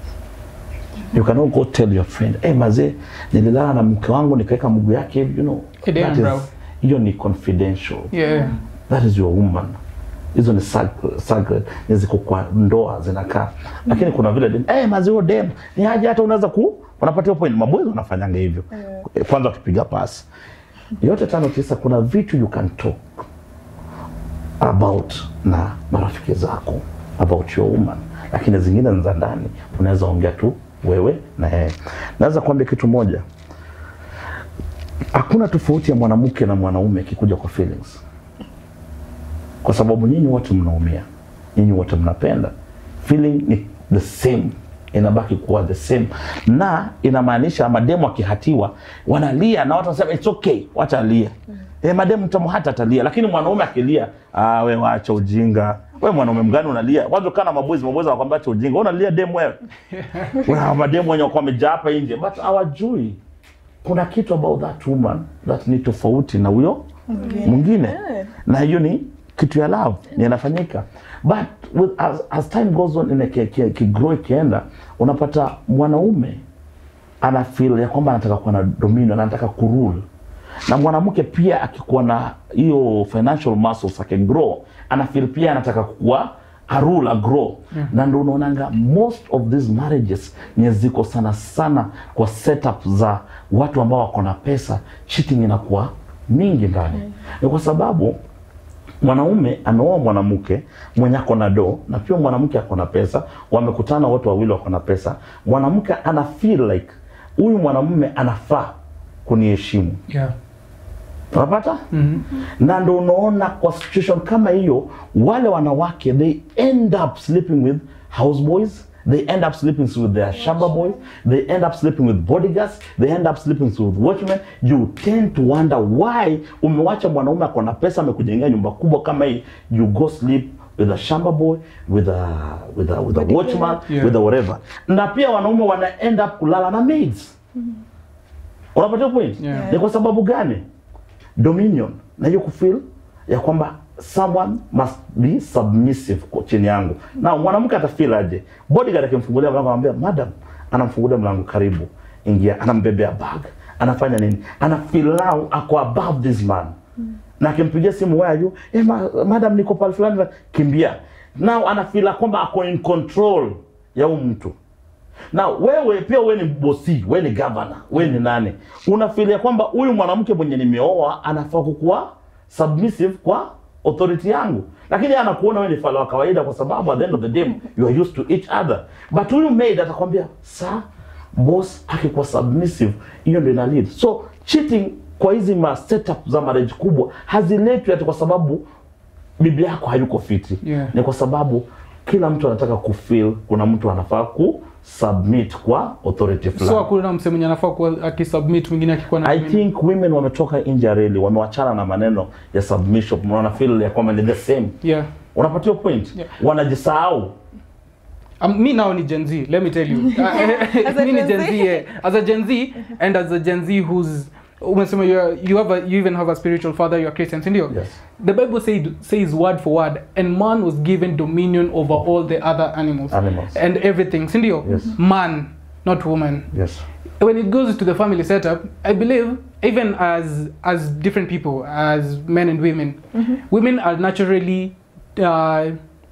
you cannot go tell your friend hey, mazee nililala na mke wangu nikaweka mguu yake hivi you know Hey, damn, that is- bro. hiyo ni confidential yeah that is your woman hizo ni sacred, sacred ni ziko kwa ndoa zinakaa lakini kuna vile dem eh mazio dem ni haja hata unaweza ku unapatia point maboys wanafanyanga hivyo kwanza ukipiga pasi yote tano tisa kuna vitu you can talk about na marafiki zako about your woman lakini zingine ni za ndani unaweza ongea tu wewe na yeye. Naweza kuambia kitu moja, hakuna tofauti ya mwanamke na mwanaume ikikuja kwa feelings, kwa sababu nyinyi wote mnaumia, nyinyi wote mnapenda. Feeling ni the same, inabaki kuwa the same, na inamaanisha mademu akihatiwa wanalia na watu wanasema it's okay, wacha alie. Eh, mademu tamu hata atalia, lakini mwanaume akilia, ah, we wacha ujinga. We mwanaume mgani unalia? Kwanza kana maboys, maboys wanakwambia acha ujinga. Wewe unalia demu wewe. Kuna mademu wenye wako wamejaa hapa nje, but hawajui kuna kitu about that woman that ni tofauti na huyo mwingine, na hiyo ni kitu ya love ni inafanyika, but with, as, as time goes on ina ki- ki- kigrow ikienda, unapata mwanaume ana feel ya kwamba anataka kuwa na dominion, anataka kurule na mwanamke pia akikuwa na hiyo financial muscles akigrow ana feel pia anataka kuwa a rule a grow na ndo unaonanga most of these marriages nye ziko sana sana kwa setup za watu ambao wako na pesa cheating inakuwa mingi ndani ni kwa sababu mwanaume ameoa mwanamke mwenye ako na do na pia mwanamke ako na pesa, wamekutana wote wawili wako na pesa. Mwanamke ana feel like huyu mwanamume anafaa kuniheshimu, yeah. unapata Mhm. na ndo unaona kwa situation kama hiyo, wale wanawake they end up sleeping with houseboys they end up sleeping with their shamba boys they end up sleeping with bodyguards they end up sleeping with watchmen you tend to wonder why umewacha mwanaume ako na pesa amekujengea nyumba kubwa kama hii you go sleep with a shamba boy with a with a with a Bodyguard. watchman Yeah. with a whatever na pia wanaume wana end up kulala na maids unapatia point Yeah. ni kwa sababu gani dominion na hiyo kufeel ya kwamba someone must be submissive kwa chini yangu na mwanamke atafeel aje bodyguard akimfungulia mlango anamwambia madam anamfungulia mlango karibu ingia anambebea bag anafanya nini ana feel now ako above this man na akimpigia simu where are you eh, ma, madam niko pale fulani kimbia now ana feel kwamba ako in control ya huyu mtu na wewe pia wewe ni bosi, wewe ni governor, wewe ni nani? Unafikiria kwamba huyu mwanamke mwenye nimeoa anafaa kukuwa submissive kwa authority yangu, lakini yeye anakuona wewe ni fala wa kawaida, kwa sababu at the end of the day you are used to each other. But huyu maid atakwambia sa boss akikuwa submissive, hiyo ndio ina lead. So cheating kwa hizi ma setup za marriage kubwa haziletwi ati kwa sababu bibi yako hayuko fiti Yeah. ni kwa sababu kila mtu anataka kufeel kuna mtu anafaa ku submit kwa authority so fulani hakuna mse mwenye anafaa kuwa akisubmit mwingine akikuwa na I think women wametoka nje ya reli wamewachana na maneno ya submission wana feel ya kwamba ni the same yeah unapatia point Yeah. wanajisahau Um, me now ni Gen Z. Let me tell you. As a me ni Gen Gen Z. Z. Yeah. As a Gen Z and as a Gen Z who's umesema you are- you have a, you even have a spiritual father. You are Christian, si ndio? Yes. The Bible said says word for word, and man was given dominion over all the other animals Animals. and everything, si ndio? Yes. Man, not woman. yes when it goes to the family setup, I believe even as as different people, as men and women, women are naturally uh,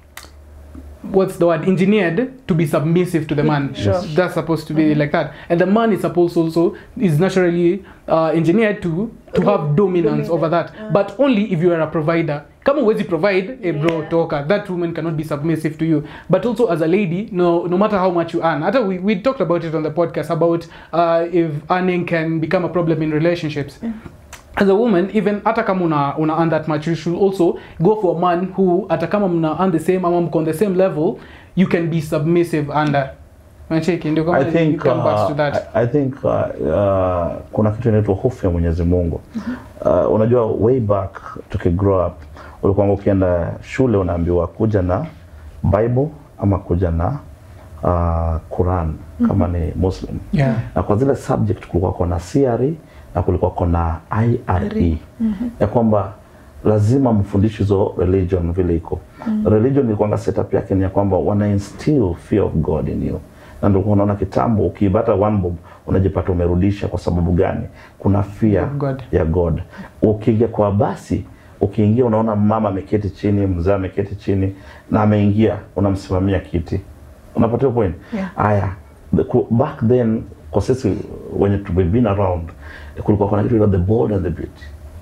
what's the word engineered to be submissive to the man. Sure. That's supposed to be like that, and the man is supposed also is naturally uh, engineered to to have dominance over that, but only if you are a provider. Kama huwezi provide, eh bro, Yeah. toka. That woman cannot be submissive to you. But also as a lady, no no matter how much you earn. Hata we, we talked about it on the podcast about uh, if earning can become a problem in relationships. As a woman, even hata kama una, una earn that much, you should also go for a man who hata kama mna earn the same ama mko on the same level, you can be submissive under. Unacheki ndio kama I think, you come back uh, to that. I, I think uh, uh, kuna kitu inaitwa hofu ya Mwenyezi Mungu. Uh, unajua way back tuki grow up ulikuwa ukienda shule unaambiwa kuja na Bible ama kuja na uh, Quran kama ni Muslim. Yeah. Na kwa zile subject kulikuwa kuna CRE na kulikuwa kuna IRE ya kwamba lazima mfundishe hizo religion vile iko. Religion ilikuwa setup yake ni ya kwamba wana instill fear of God in you. Na ndio unaona kitambo ukiibata one bob unajipata umerudisha kwa sababu gani? Kuna fear Of God. ya God. Ukiingia kwa basi, ukiingia unaona mama ameketi chini, mzee ameketi chini na ameingia, unamsimamia kiti. Unapata point? Yeah. Aya, the- ku- back then kwa sisi wenye tu- we've been around kulikuwa kuna kitu inaitwa the bold and the beauty.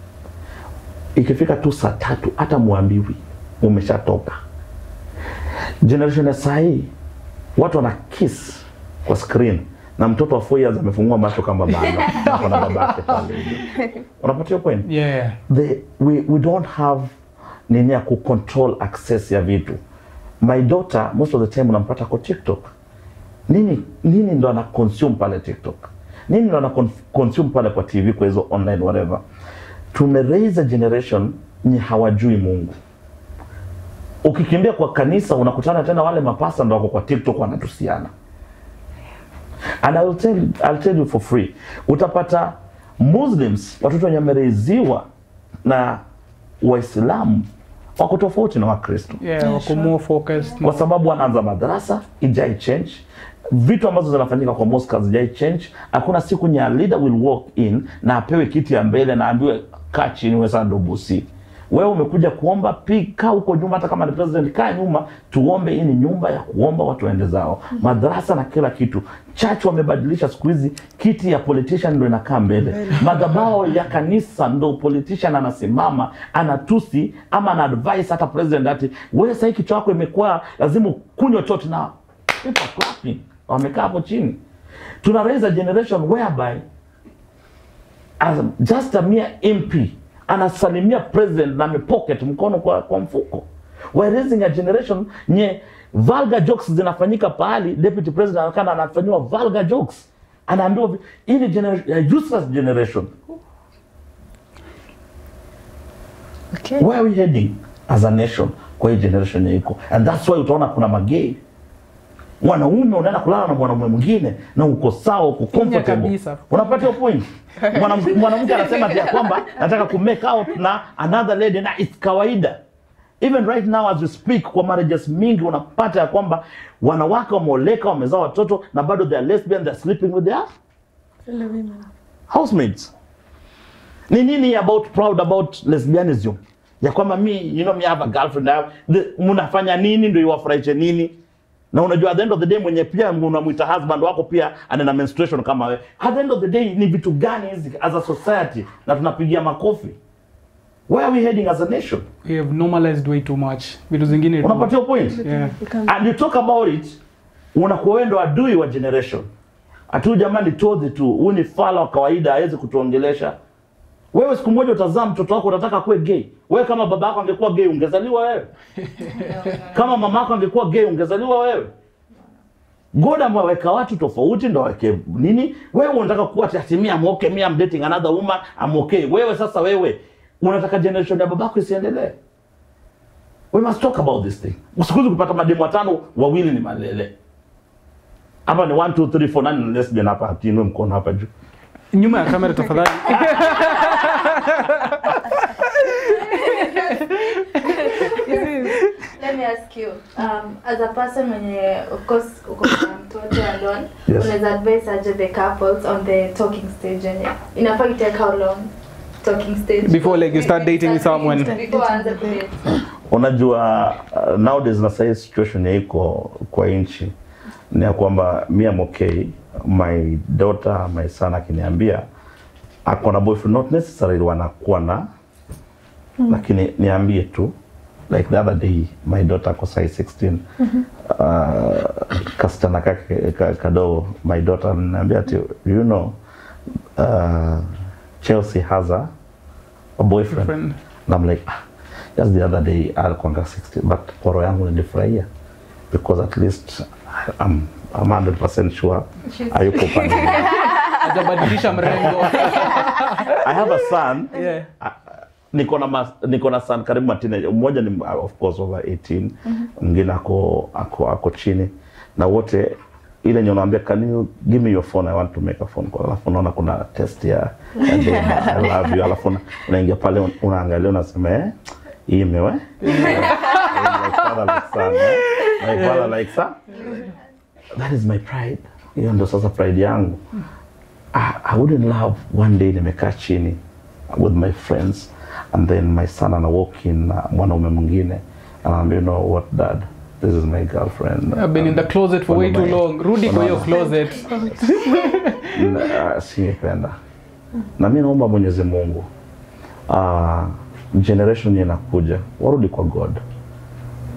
Ikifika tu saa tatu hata muambiwi umeshatoka. Generation ya saa hii watu wana kiss kwa kwa screen na mtoto wa 4 years amefungua macho kama baba na kuna babake pale unapatia point yeah the, we, we don't have nini ya kucontrol access ya vitu my daughter most of the time unampata kwa tiktok nini nini ndo ana consume pale tiktok nini ndo ana con- consume pale kwa tv kwa hizo online whatever tume raise a generation nye hawajui mungu ukikimbia kwa kanisa unakutana tena wale mapasa ndo wako kwa tiktok wanatusiana and I will tell, I'll tell you for free utapata muslims watoto wenye wamereiziwa na waislamu wako tofauti na wakristo yeah wako more focused kwa sababu wanaanza madarasa ijai change vitu ambazo zinafanyika kwa mosque hazijai change hakuna siku nya leader will walk in na apewe kiti ya mbele na ambiwe kaa chini wewe sana ndo bosi wewe umekuja kuomba pi kaa huko nyuma hata kama ni president kaa nyuma tuombe hii ni nyumba ya kuomba watu waende zao madarasa na kila kitu church wamebadilisha siku hizi kiti ya politician ndo inakaa mbele madhabao ya kanisa ndo politician anasimama anatusi ama ana advice hata president ati wewe sahii kichwa yako imekuwa lazima ukunywe chote na people are clapping wamekaa hapo chini tuna raise a generation whereby as just a mere MP anasalimia president na amepocket mkono kwa, kwa mfuko we're raising a generation nye vulgar jokes zinafanyika pahali deputy president anakana anafanyiwa vulgar jokes anaambiwa vi- hii ni generation, a useless generation Okay. where are we heading as a nation kwa hii generation yenye iko and that's why utaona kuna magei mwanaume unaenda kulala na mwanamume mwingine na uko sawa uko comfortable kabisa. unapata hiyo point Mwanam- mwanamke anasema ati ya kwamba nataka ku make out na another lady na it's kawaida even right now as we speak kwa marriages mingi unapata ya kwamba wanawake wameoleka wamezaa watoto na bado they are lesbian they are sleeping with their Fellow women. housemates ni nini about proud about lesbianism ya kwamba mi you know me have a girlfriend I have, the, mnafanya nini ndio iwafurahishe nini na unajua at the end of the day mwenye pia unamwita husband wako pia ana menstruation kama wewe at the end of the day ni vitu gani hizi as a society na tunapigia makofi where are we heading as a nation we have normalized way too much vitu zingine tu- unapatia point yeah Become- and you talk about it unakuwa wewe ndo adui wa generation atu jamani todhi tu huyu ni fala wa kawaida hawezi kutuongelesha wewe siku moja utazaa mtoto wako unataka kuwe gay wewe kama baba yako angekuwa gay ungezaliwa wewe kama mama yako angekuwa gay ungezaliwa wewe God ameweka watu tofauti ndo aweke nini wewe unataka kuwa ati me I'm okay me I'm dating another woman I'm okay wewe sasa wewe unataka generation ya babako isiendelee we must talk about this thing usikuzi kupata mademu watano wawili ni malele hapa ni 1 2 3 4 nani ni lesbian hapa atinwe mkono hapa juu nyuma ya kamera tafadhali Let me ask you, um, as a person mwenye of course uko na mtoto alone, Yes. unaweza advise aje the couples on the talking stage yenye inafaa itake how long talking stage Before, like, you start dating with someone. before aanze kudate unajua uh, nowadays na sahii situation ya iko kwa nchi ni ya kwamba mi am okay my daughter my son akiniambia ako na boyfriend not necessarily wanakuwa na lakini niambie tu like the other day my daughter ako sai 16 uh, kasichana kake ka- kadogo my daughter niambia ati you know uh, Chelsea has a, a boyfriend Friend. na I'm like ah, just the other day alikuanga 60 but kwa roho yangu nilifurahia because at least I'm, I'm 100% sure She's- hayuko pande hajabadilisha mrengo I have a son yeah niko na mas- niko na son karibu matine mmoja ni uh, of course over 18 mwingine ako ako ako chini na wote ile yenye unaambia can you give me your phone I want to make a phone call alafu unaona kuna test ya, ya demo, I love you alafu una- unaingia pale un- unaangalia unasema eh hii imewe like father like son eh? like father like son that is my pride hiyo ndo sasa pride yangu I, I wouldn't love one day nimekaa chini with my friends and then my son ana walk in na mwanaume mwingine anaambia you know what dad this is my girlfriend I've been in the closet for way too long rudi kwa hiyo closet Na, singependa na mi naomba mwenyezi mungu uh, generation yenye inakuja warudi kwa god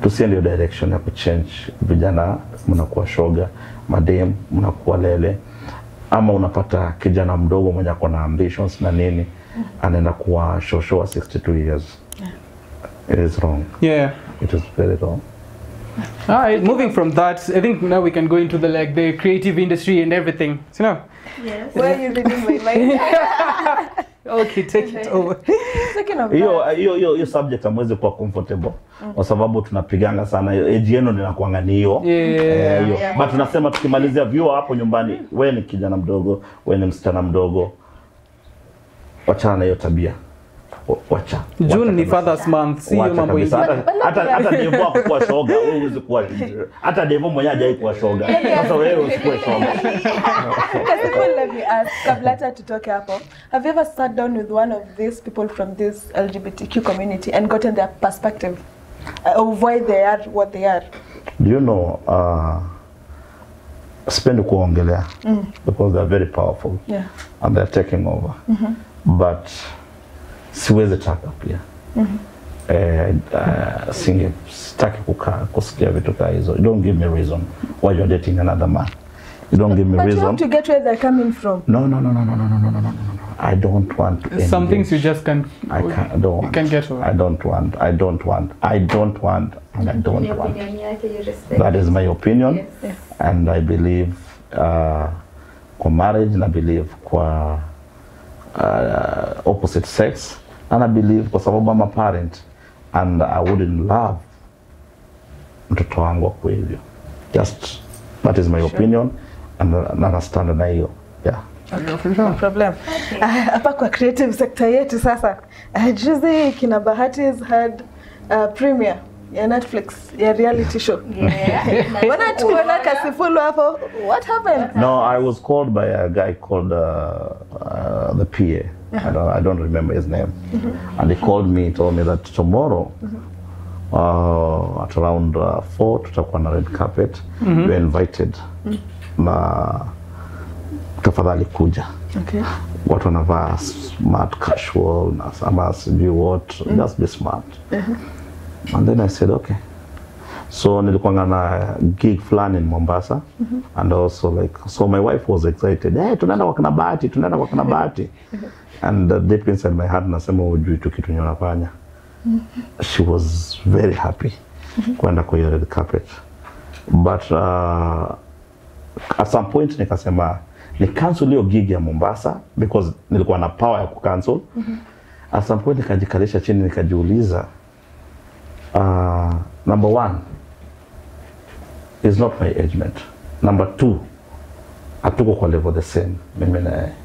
tusiende hiyo direction ya kuchange vijana, mnakuwa shoga, madem mnakuwa lele, ama unapata kijana mdogo mwenye ako na ambitions na nini, anaenda kuwa shosho wa 62 years. It is wrong. Yeah. It is very wrong. All right, moving from that, I think now we can go into the like the creative industry and everything. So now, Yes. Why are you reading my mind? okay, take it over. Speaking of hiyo that, hiyo hiyo hiyo subject hamwezi kuwa comfortable kwa sababu tunapiganga sana hiyo age yenu ninakuanga ni hiyo Yeah. Eh, hiyo Yeah. but tunasema tukimalizia vyuo hapo nyumbani we ni kijana mdogo we ni msichana mdogo wachana na hiyo tabia Wa- wacha June Wacha ni kabisa. Fathers Month, si hiyo Wacha mambo kabisa. ingine. hata hata hata Devo hakuwa shoga wewe huwezi kuwa hata Devo mwenyewe hajai kuwa shoga sasa wewe usikuwe shoga Kasipul, let me ask, kabla hata tutoke hapo, have you ever sat down with one of these people from this LGBTQ community and gotten their perspective uh, of why they are what they are? Do you know uh, sipendi kuongelea because they are very powerful Yeah. and they're taking over but siwezi taka pia eh, uh, singe sitaki kukaa kusikia vitu kaa hizo you don't give me reason why you're dating another man you don't give me But you reason have to get where they're coming from. no no no no no no no no no no no no I don't want to Some things you engage. just can't. I can't I don't You want can get over. I don't want I don't want I don't want and I don't Ni want opinion yake, you respect. that is my opinion Yes. and I believe uh, kwa marriage na believe kwa uh, opposite sex and I believe kwa sababu I'm a parent and I wouldn't love mtoto wangu akuwe hivyo just that is my opinion and na nastand na hiyo yeah No problem. Ah, Hapa kwa creative sector yetu sasa, ah, juzi kina Bahati's had uh, premiere ya Netflix ya reality show. Yeah. Mbona tukuona Kasipul hapo? What happened? No, I was called by a guy called uh, uh, the PA. I don't, I don't remember his name. And he called me, told me that tomorrow uh, at around uh, four tutakuwa na red carpet. You're invited. Na tafadhali kuja. Okay. Watu wanavaa smart casual na ama sijui what. Just be smart. And then I said, okay. So nilikuwa na gig fulani in Mombasa and also like so my wife was excited. Hey, tunaenda kwa kina Bahati, tunaenda kwa kina Bahati. and uh, deep inside my heart nasema hujui tu kitu yenye unafanya. She was very happy kwenda kwa hiyo red carpet. But uh, at some point nikasema ni cancel hiyo gig ya Mombasa because nilikuwa na power ya kucancel. At some point nikajikalisha chini nikajiuliza uh, number one is not my age mate. Number two, hatuko kwa level the same mimi na yeye.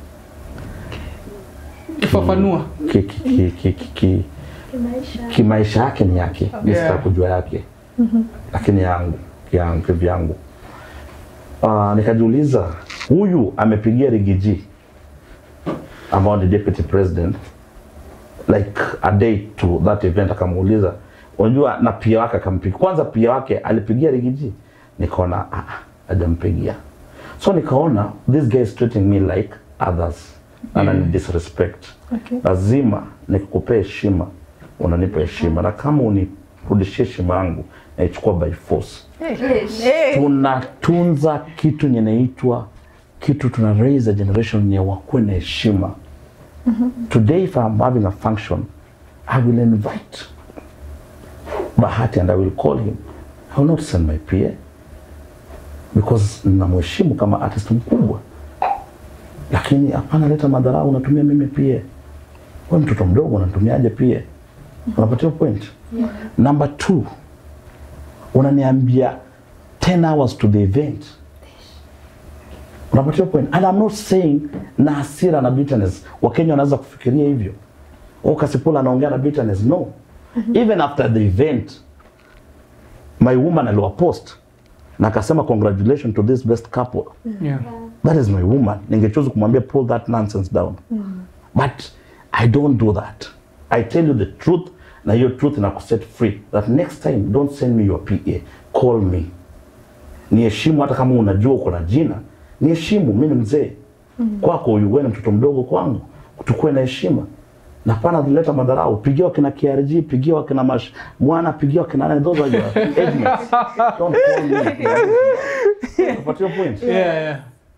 Fafanua. ki, ki, ki, ki, ki, ki, Kimaisha. kimaisha yake ni yake mi Yeah. sitaki kujua yake lakini yangu yangu kivyangu uh, nikajiuliza huyu amepigia rigiji ambao ni deputy president like a day to that event akamuuliza unajua na pia wake akampigia kwanza pia wake alipigia rigiji nikaona ah, ah, hajampigia so nikaona this guy is treating me like others anani disrespect Okay. lazima nikukupea heshima unanipa heshima na kama unirudishie heshima yangu naichukua by force Hey. tunatunza kitu nyenaitwa kitu tuna raise a generation ya wakuwe na heshima today if I'm having a function I will invite Bahati and I will call him I will not send my PA because namheshimu kama artist mkubwa lakini hapana leta madharau unatumia mimi pia we mtoto mdogo unatumiaje pia unapatia point number two unaniambia 10 hours to the event unapatia point and I'm not saying na hasira na bitterness wakenya wanaweza kufikiria hivyo oh kasipula anaongea na bitterness no even after the event my woman aliwa post na akasema congratulations to this best couple Yeah. that is my woman ningechoose kumwambia pull that nonsense down but i don't do that i tell you the truth na hiyo truth na kuset free that next time don't send me your pa call me niheshimu hata kama unajua uko na jina niheshimu mi ni mzee kwako huyu wewe ni mtoto mdogo kwangu tukue na heshima na pana zileta madharau pigia wakina KRG pigia wakina mash mwana pigia wakina nani those are your age mates don't call me Unapata hiyo point yeah, yeah.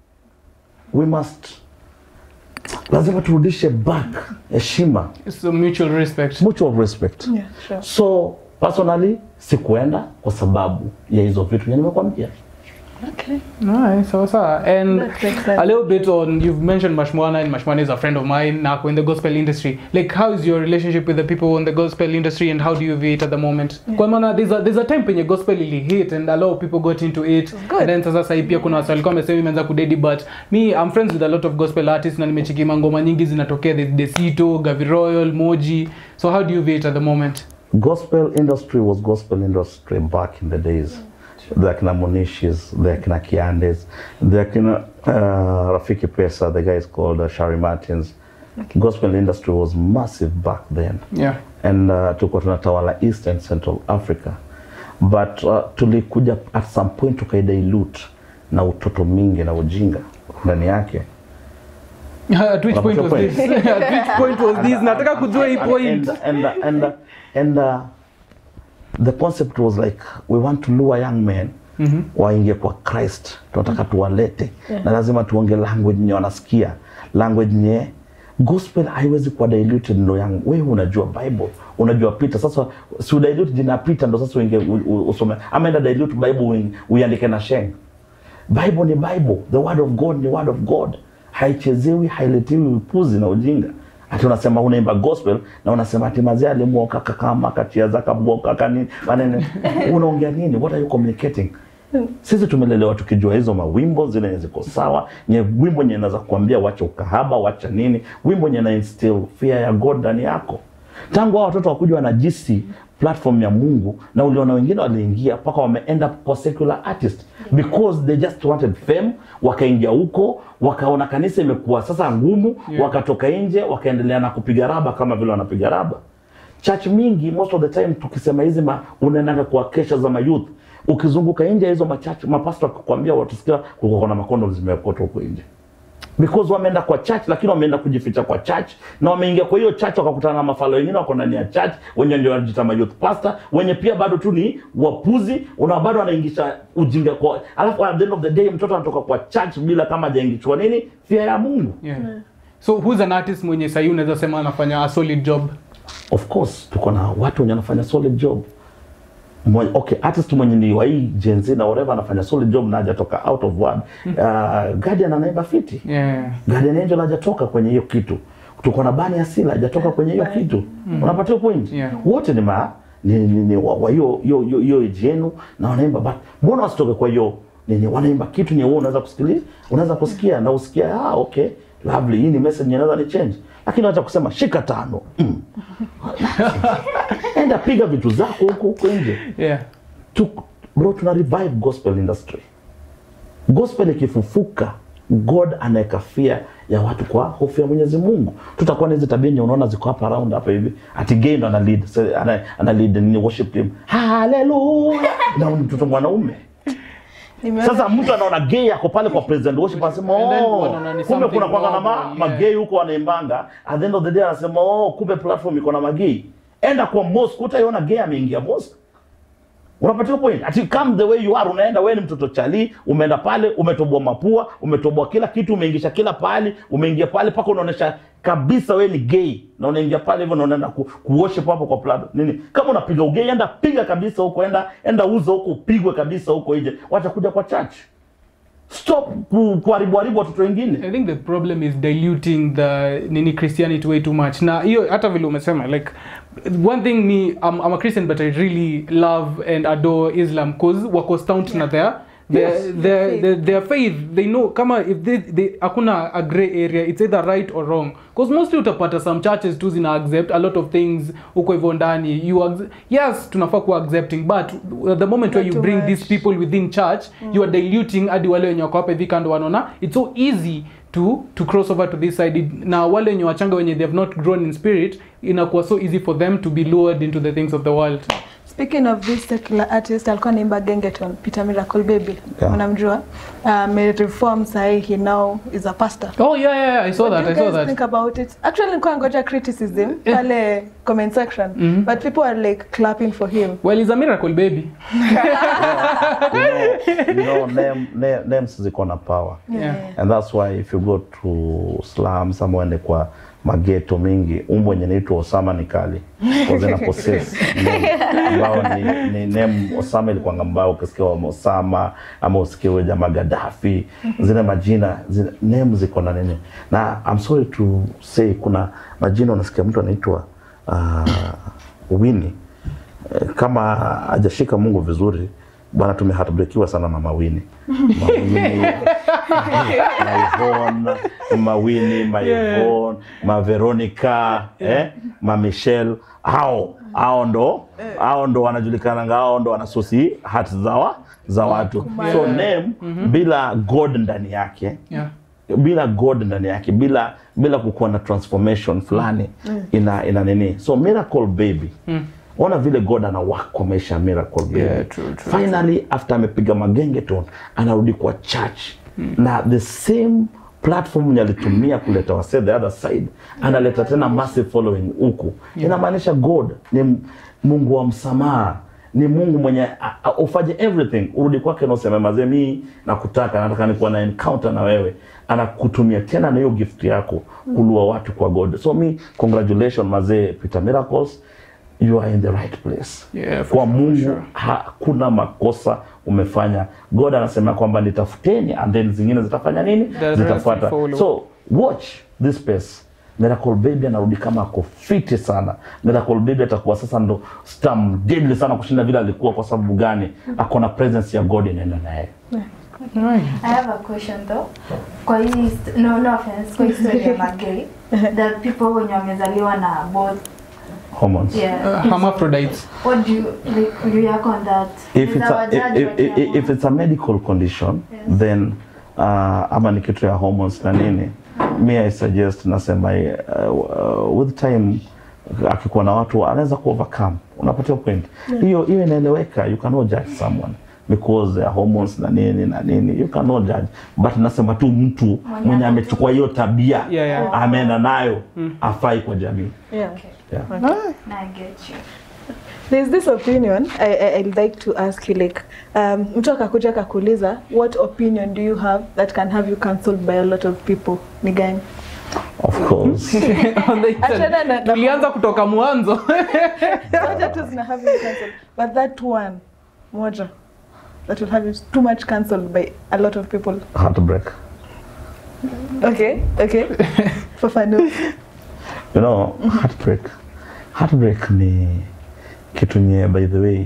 we must lazima turudishe back heshima so mutual respect mutual respect Yeah, sure. so personally sikuenda kwa sababu ya hizo vitu yenye nimekwambia Okay. Nice, sawa sawa. And That makes sense. a little bit on you've mentioned Mashmwana and Mashmwana is a friend of mine now in the gospel industry. Like how is your relationship with the people in the gospel industry and how do you view it at the moment? Kwa maana there's a there's a time penye gospel ili hit and a lot of people got into it. Good. And then sasa sahi pia kuna watu walikuwa wamesema imeanza kudedi but me I'm friends with a lot of gospel artists na nimecheki ngoma nyingi zinatokea the Desito, Gavi Royal, Moji. So how do you view it at the moment? gospel industry was gospel industry back in the days the akina monishis the akina kiandes the akina uh, rafiki pesa the guy is called uh, shari martins gospel industry was massive back then Yeah. and uh, tulikuwa tunatawala east and central africa but uh, tulikuja at some point tukaidilute na utoto mingi na ujinga ndani yake At which point was this? At which point was this? Nataka kujua hii point. and and and, and uh, the concept was like we want to lure young men Mhm. waingie kwa Christ, tunataka tuwalete na lazima tuonge language nye wanasikia, language nye gospel haiwezi kuwa diluted. Ndo young wewe unajua Bible, unajua Peter. Sasa si udilute jina Peter, ndo sasa uingie u- u- usome, ama enda dilute Bible uing- uiandike na sheng. Bible ni Bible, the word of God ni word of God, haichezewi, hailetewi upuzi na ujinga. Ati unasema unaimba gospel na unasema ati mazee alimuoka kakama kachia kabwoka kani manene, unaongea nini? What are you communicating? Sisi tumelelewa tukijua hizo mawimbo zile zenye ziko sawa, nye wimbo nye naweza kuambia wacha ukahaba, wacha nini, wimbo nye na instill fear ya God ndani yako. Tangu hao watoto wakuja wanajisi platform ya Mungu, na uliona wengine waliingia mpaka wame end up kwa secular artist because they just wanted fame, wakaingia huko wakaona kanisa imekuwa sasa ngumu, Yeah. wakatoka nje wakaendelea na kupiga raba kama vile wanapiga raba church mingi most of the time tukisema hizi ma, unaendanga kwa kesha za mayouth ukizunguka nje ya hizo machurch mapasta wakikwambia watusikia kulikuwa kuna makondo zimekotwa huko nje because wameenda kwa church lakini wameenda kujificha kwa church na wameingia kwa hiyo church wakakutana na mafalo wengine wako ndani ya church wenye ndio wanajiita ma youth pastor wenye pia bado tu ni wapuzi una bado wanaingisha ujinga kwa alafu at the end of the day mtoto anatoka kwa church bila kama hajaingishwa nini fear ya Mungu Yeah. So who's an artist mwenye sahi unaweza sema anafanya a solid job? of course tuko na watu wenye wanafanya solid job Mwe, okay artist mwenye ni wa hii Gen Z na whatever anafanya solid job na hajatoka out of word uh, Guardian anaimba fiti Yeah. Guardian Angel hajatoka kwenye hiyo kitu tuko na Bani Asila hajatoka kwenye hiyo kitu unapata hiyo point Yeah. wote ni ma ni, ni, ni wa wa hiyo hiyo hiyo hiyo age yenu na wanaimba but mbona wasitoke kwa hiyo nini wanaimba kitu ni wewe unaweza kusikilia unaweza kusikia na usikia ah okay lovely hii ni message inaweza ni change lakini acha kusema shika tano mm. enda piga vitu zako huko huko nje Yeah. tu, bro tuna revive gospel industry gospel ikifufuka god anaweka fear ya watu kwa hofu ya mwenyezi mungu tutakuwa na hizi tabia nye unaona ziko hapa around hapa hivi ati gay ndo ana lead se- ana, ana lead nini worship team haleluya na ni mtoto mwanaume Nimeona- sasa mtu anaona gay ako pale kwa president worship anasema And then oh wanaona ni kumbe kuna something kwanga na ma, normal, yeah. magay huko wanaimbanga at the end of the day anasema oh kumbe platform iko na magay enda kwa mosque utaiona gay ameingia mosque unapatia point ati come the way you are unaenda wewe ni mtoto chali umeenda pale umetoboa mapua umetoboa kila kitu umeingisha kila pahali umeingia pale mpaka unaonesha kabisa wewe ni gay na unaingia pale hivyo na unaenda ku, kuworship hapo kwa plado nini kama unapiga ugay enda piga kabisa huko enda enda uza huko upigwe kabisa huko nje wacha kuja kwa church stop ku- kuharibu haribu watoto wengine I think the problem is diluting the nini Christianity way too much. Na hiyo hata vile umesema like one thing me I'm, I'm a Christian but I really love and adore Islam cause wako stout na their their, Yes. their, their, their faith they know kama if they, they hakuna a gray area it's either right or wrong cause mostly utapata some churches tu zina accept a lot of things huko hivyo ndani you acc- yes tunafaa kuwa accepting but the moment where Not you too bring much. these people within church you are diluting hadi wale wenye wako hapa hivi kando wanaona it's so easy to to cross over to this side It- na wale wenye wachanga wenye they have not grown in spirit inakuwa so easy for them to be lured into the things of the world speaking of this secular artist alikuwa naimba gengeton peter miracle baby Yeah. unamjua amereform sahii he now is a pastor oh yeah yeah, yeah i saw What that do i you saw guys that think about it actually nilikuwa ngoja criticism pale comment section Mhm. but people are like clapping for him well he's a miracle baby you know, you know name, name, names ziko na power Yeah. and that's why if you go to slums ama uende kwa mageto mingi umbo yenye naitwa Osama ni kali Kwa zina possess name ambao ni, ni name Osama ilikuwa mbao ukisikia wa Osama ama usikie wewe jamaa Gaddafi zile majina zile name ziko na nini na I'm sorry to say kuna majina unasikia mtu anaitwa uh, Winnie Eh, kama hajashika Mungu vizuri bwana, tumeheartbreakiwa sana na Mawini Mawini Maivon Mawini Maivon Maveronica eh, Ma Michelle hao hao ndo hao ndo wanajulikana hao ndo wanasusi hati za wa, za watu so name bila God ndani yake yeah bila god ndani yake bila bila kukuwa na transformation fulani ina ina nini so miracle baby ona vile god ana work kwa maisha ya miracle baby Yeah, true, true, finally after amepiga magengeton anarudi kwa church na the same platform yenye alitumia kuleta wase the other side analeta tena massive following huku inamaanisha god ni m- mungu wa msamaha ni mungu mwenye a- a- ufanye everything urudi kwake na useme mazee mii nakutaka nataka nikuwa na encounter na wewe anakutumia tena na hiyo gift yako kulua watu kwa god so mi congratulation mazee peter miracles you are in the right place Yeah, for kwa sure, mungu sure. hakuna makosa umefanya god anasema kwamba nitafuteni and then zingine zitafanya nini The rest zitafuata will follow. so watch this space Miracle Baby anarudi kama ako fiti sana. Miracle Baby atakuwa sasa ndo star deadly sana kushinda vile alikuwa. Kwa sababu gani? Ako na presence ya God inaenda naye. right I have a question though. Kwa hii st- no, no offense, kwa hii story ya magay, the people wenye wamezaliwa na both Hormones. yeah. uh, hermaphrodites What do you like view yako on that? if Is it's our a, judge if, if, wakiamua? if it's a medical condition Yes. then uh, ama ni kitu ya hormones na nini mi I suggest nasema uh, uh, with time akikuwa na watu anaweza ku overcome unapatia point hiyo hiyo inaeleweka you cannot judge someone because ya hormones na nini na nini you cannot judge but nasema tu mtu mwenye amechukua hiyo tabia Yeah, yeah. ameenda nayo afai kwa jamii Yeah. yeah. Na I get you. There's this opinion I, I, I'd like to ask you like um, mtu akakuja akakuuliza what opinion do you have that can have you cancelled by a lot of people ni gani? of course On the internet. Achana na- na- tulianza kutoka mwanzo Zote tu zina have you cancelled but that one moja that will have you too much cancelled by a lot of people. heartbreak Okay, okay. Fafanua. you know heartbreak heartbreak ni kitu nye by the way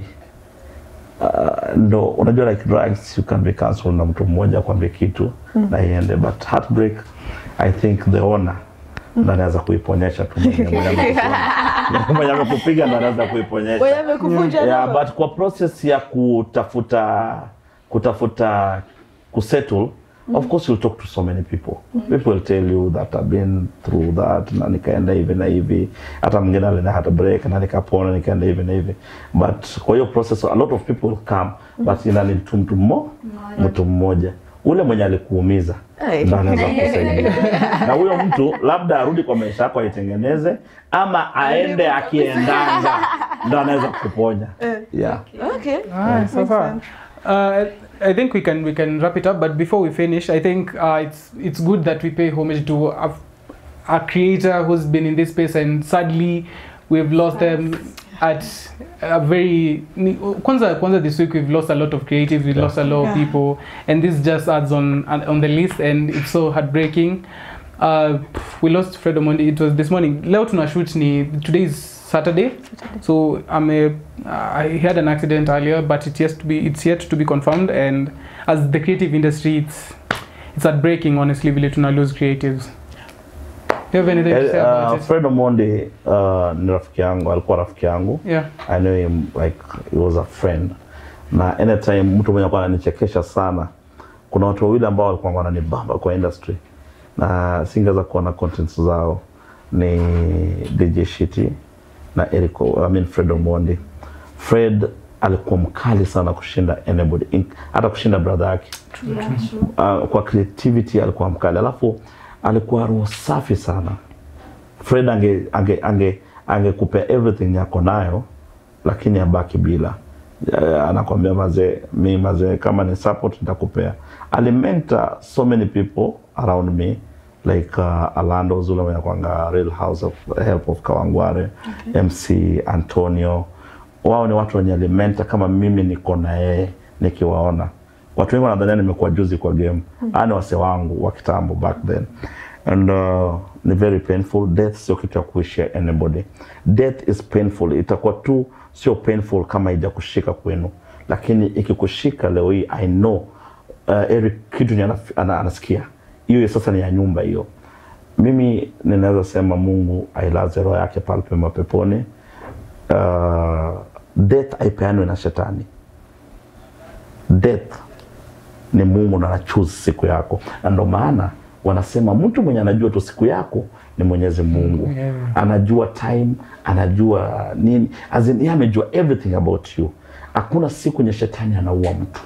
uh, ndo unajua like drugs you can be cancelled na mtu mmoja kwambia kitu na iende but heartbreak i think the owner ndo anaweza kuiponyesha tu mwenye mwenye amekupiga. mwenye amekupiga ndo anaweza kuiponyesha Wewe amekuvunja yeah, roho. but kwa process ya kutafuta kutafuta kusettle of course you'll talk to so many people people will tell you that I've been through that na nikaenda hivi na hivi hata mwingine alina hata break na nikapona nikaenda hivi na hivi but kwa hiyo process a lot of people will come but ina need tu mtu mmo mtu mmoja ule mwenye alikuumiza Ai. ndo anaweza kusaidia na huyo mtu labda arudi kwa maisha yako aitengeneze ama aende akiendanga ndo anaweza kuponya yeah. Okay. Ah, so Makes far. sense. Uh, I think we can we can wrap it up. But before we finish, I think uh, it's it's good that we pay homage to a, a creator who's been in this space, and sadly, we've lost them at a very. ni- Kwanza, kwanza this week we've lost a lot of creatives. We've Yeah. lost a lot of Yeah. people, and this just adds on on the list, and it's so heartbreaking. Uh, we lost Fred Omondi. It was this morning. Leo tuna shoot ni today is Saturday. So I'm a, I had an accident earlier, but it's yet to be it's yet to be confirmed. And as the creative industry, it's it's heartbreaking. Honestly, vile tuna lose creatives. Do you have anything to say Uh, about it? Fred Omondi uh, ni rafiki yangu, alikuwa rafiki yangu. Yeah. I know him like he was a friend. Na anytime mtu mwenye alikuwa ananichekesha sana. Kuna watu wawili ambao walikuwa wananibamba kwa industry na singeweza kuona contents zao ni DJ Shiti na Eric, I mean Fred Omondi. Fred alikuwa mkali sana kushinda anybody, in- hata kushinda brother yake Yeah, true. uh, kwa creativity alikuwa mkali, alafu alikuwa roho safi sana. Fred ange ange ange angekupea everything yako nayo, lakini abaki bila. Uh, anakwambia mazee, mi mazee, kama ni support nitakupea. Alimenta so many people around me like uh, Alando Zula mwenye kwanga Real House of Help of Kawangware MC Antonio, wao ni watu wenye alimenta kama mimi niko na yeye nikiwaona watu wengi wanadhania nimekuwa juzi kwa game mm. ani wase wangu wa kitambo back then and uh, ni very painful death sio kitu ya kuishia anybody death is painful itakuwa tu sio painful kama ija kushika kwenu lakini ikikushika leo hii i know uh, Eric kitu ni anaf- ana, anasikia hiyo sasa ni ya nyumba hiyo mimi ninaweza sema mungu ailaze roho yake pale pema peponi uh, death aipeanwe na shetani death ni Mungu na anachoose siku yako, na ndo maana wanasema mtu mwenye anajua tu siku yako ni Mwenyezi Mungu. Yeah. Anajua time, anajua nini, as in, yeye amejua everything about you. Hakuna siku yenye shetani anaua mtu,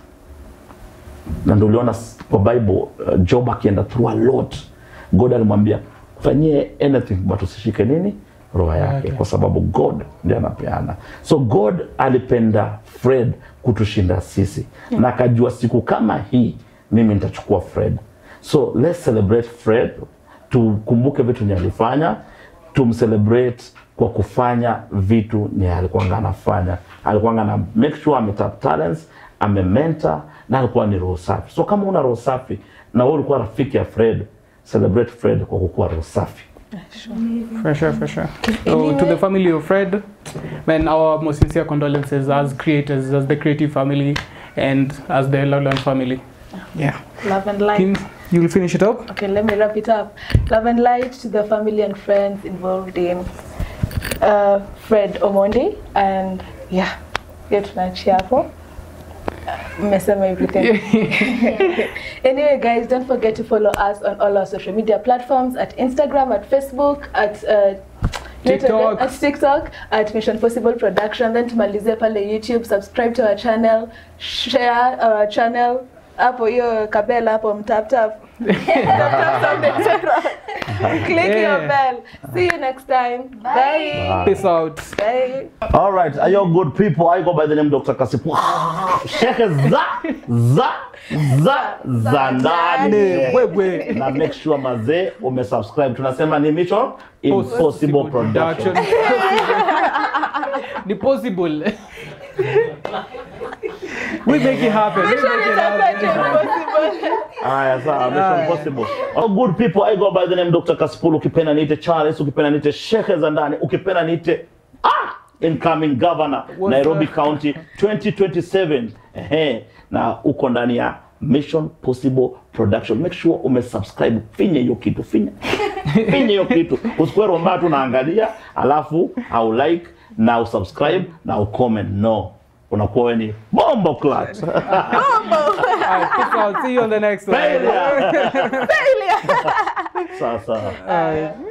na ndio uliona s- kwa Bible uh, Job akienda through a lot, God alimwambia fanyie anything but usishike nini roho yake Yake. kwa sababu God ndiye anapeana. So God alipenda Fred kutushinda sisi na akajua siku kama hii mimi nitachukua Fred. So let's celebrate Fred, tukumbuke vitu nye alifanya, tumcelebrate kwa kufanya vitu nye alikuwanga anafanya. Alikuwanga na make sure ametap talents, amementa na alikuwa ni roho safi. So kama una roho safi na wewe ulikuwa rafiki ya Fred, celebrate Fred kwa kukuwa roho safi. For sure, for sure. So, to the family of Fred, man, our most sincere condolences as creators, as the creative family, and as the Lowland family. Yeah. Love and light. Kim, you'll finish it up? Okay, let me wrap it up. Love and light to the family and friends involved in uh, Fred Omondi and yeah, hiyo tunaachia hapo. Mmesema everything. anyway, guys, don't forget to follow us on all our social media platforms at Instagram, at Facebook, at uh, TikTok. at TikTok, at Mission Possible Production. Then tumalizie pale YouTube, subscribe to our channel, share our channel. Hapo hiyo kabela hapo mtap tap. Tap tap subscribe. Click your Yeah. bell. See you next time. Bye. Peace out. Bye. All right, are you good people? I go by the name Dr. Kasipu. Sheke za za za za ndani. Wewe. Na make sure mazee umesubscribe. Tunasema ni Mission Impossible Production. Ni possible. we make it happen. We make it happen. Haya sawa, Mission Impossible. Oh, good people, I go by the name Dr. Kasipul. Ukipenda niite Charles, ukipenda niite Sheke za ndani, ukipenda niite ah, incoming governor What's Nairobi that? County 2027. Ehe, na uko ndani ya Mission Possible Production. Make sure umesubscribe, finye hiyo kitu, finye finye hiyo kitu. Usikuwe romba tu naangalia, alafu au like na usubscribe na ucomment. No, unakuwa wewe ni bombo clat. Alright, peace out. See you on the next one. Failure. Sasa. Alright.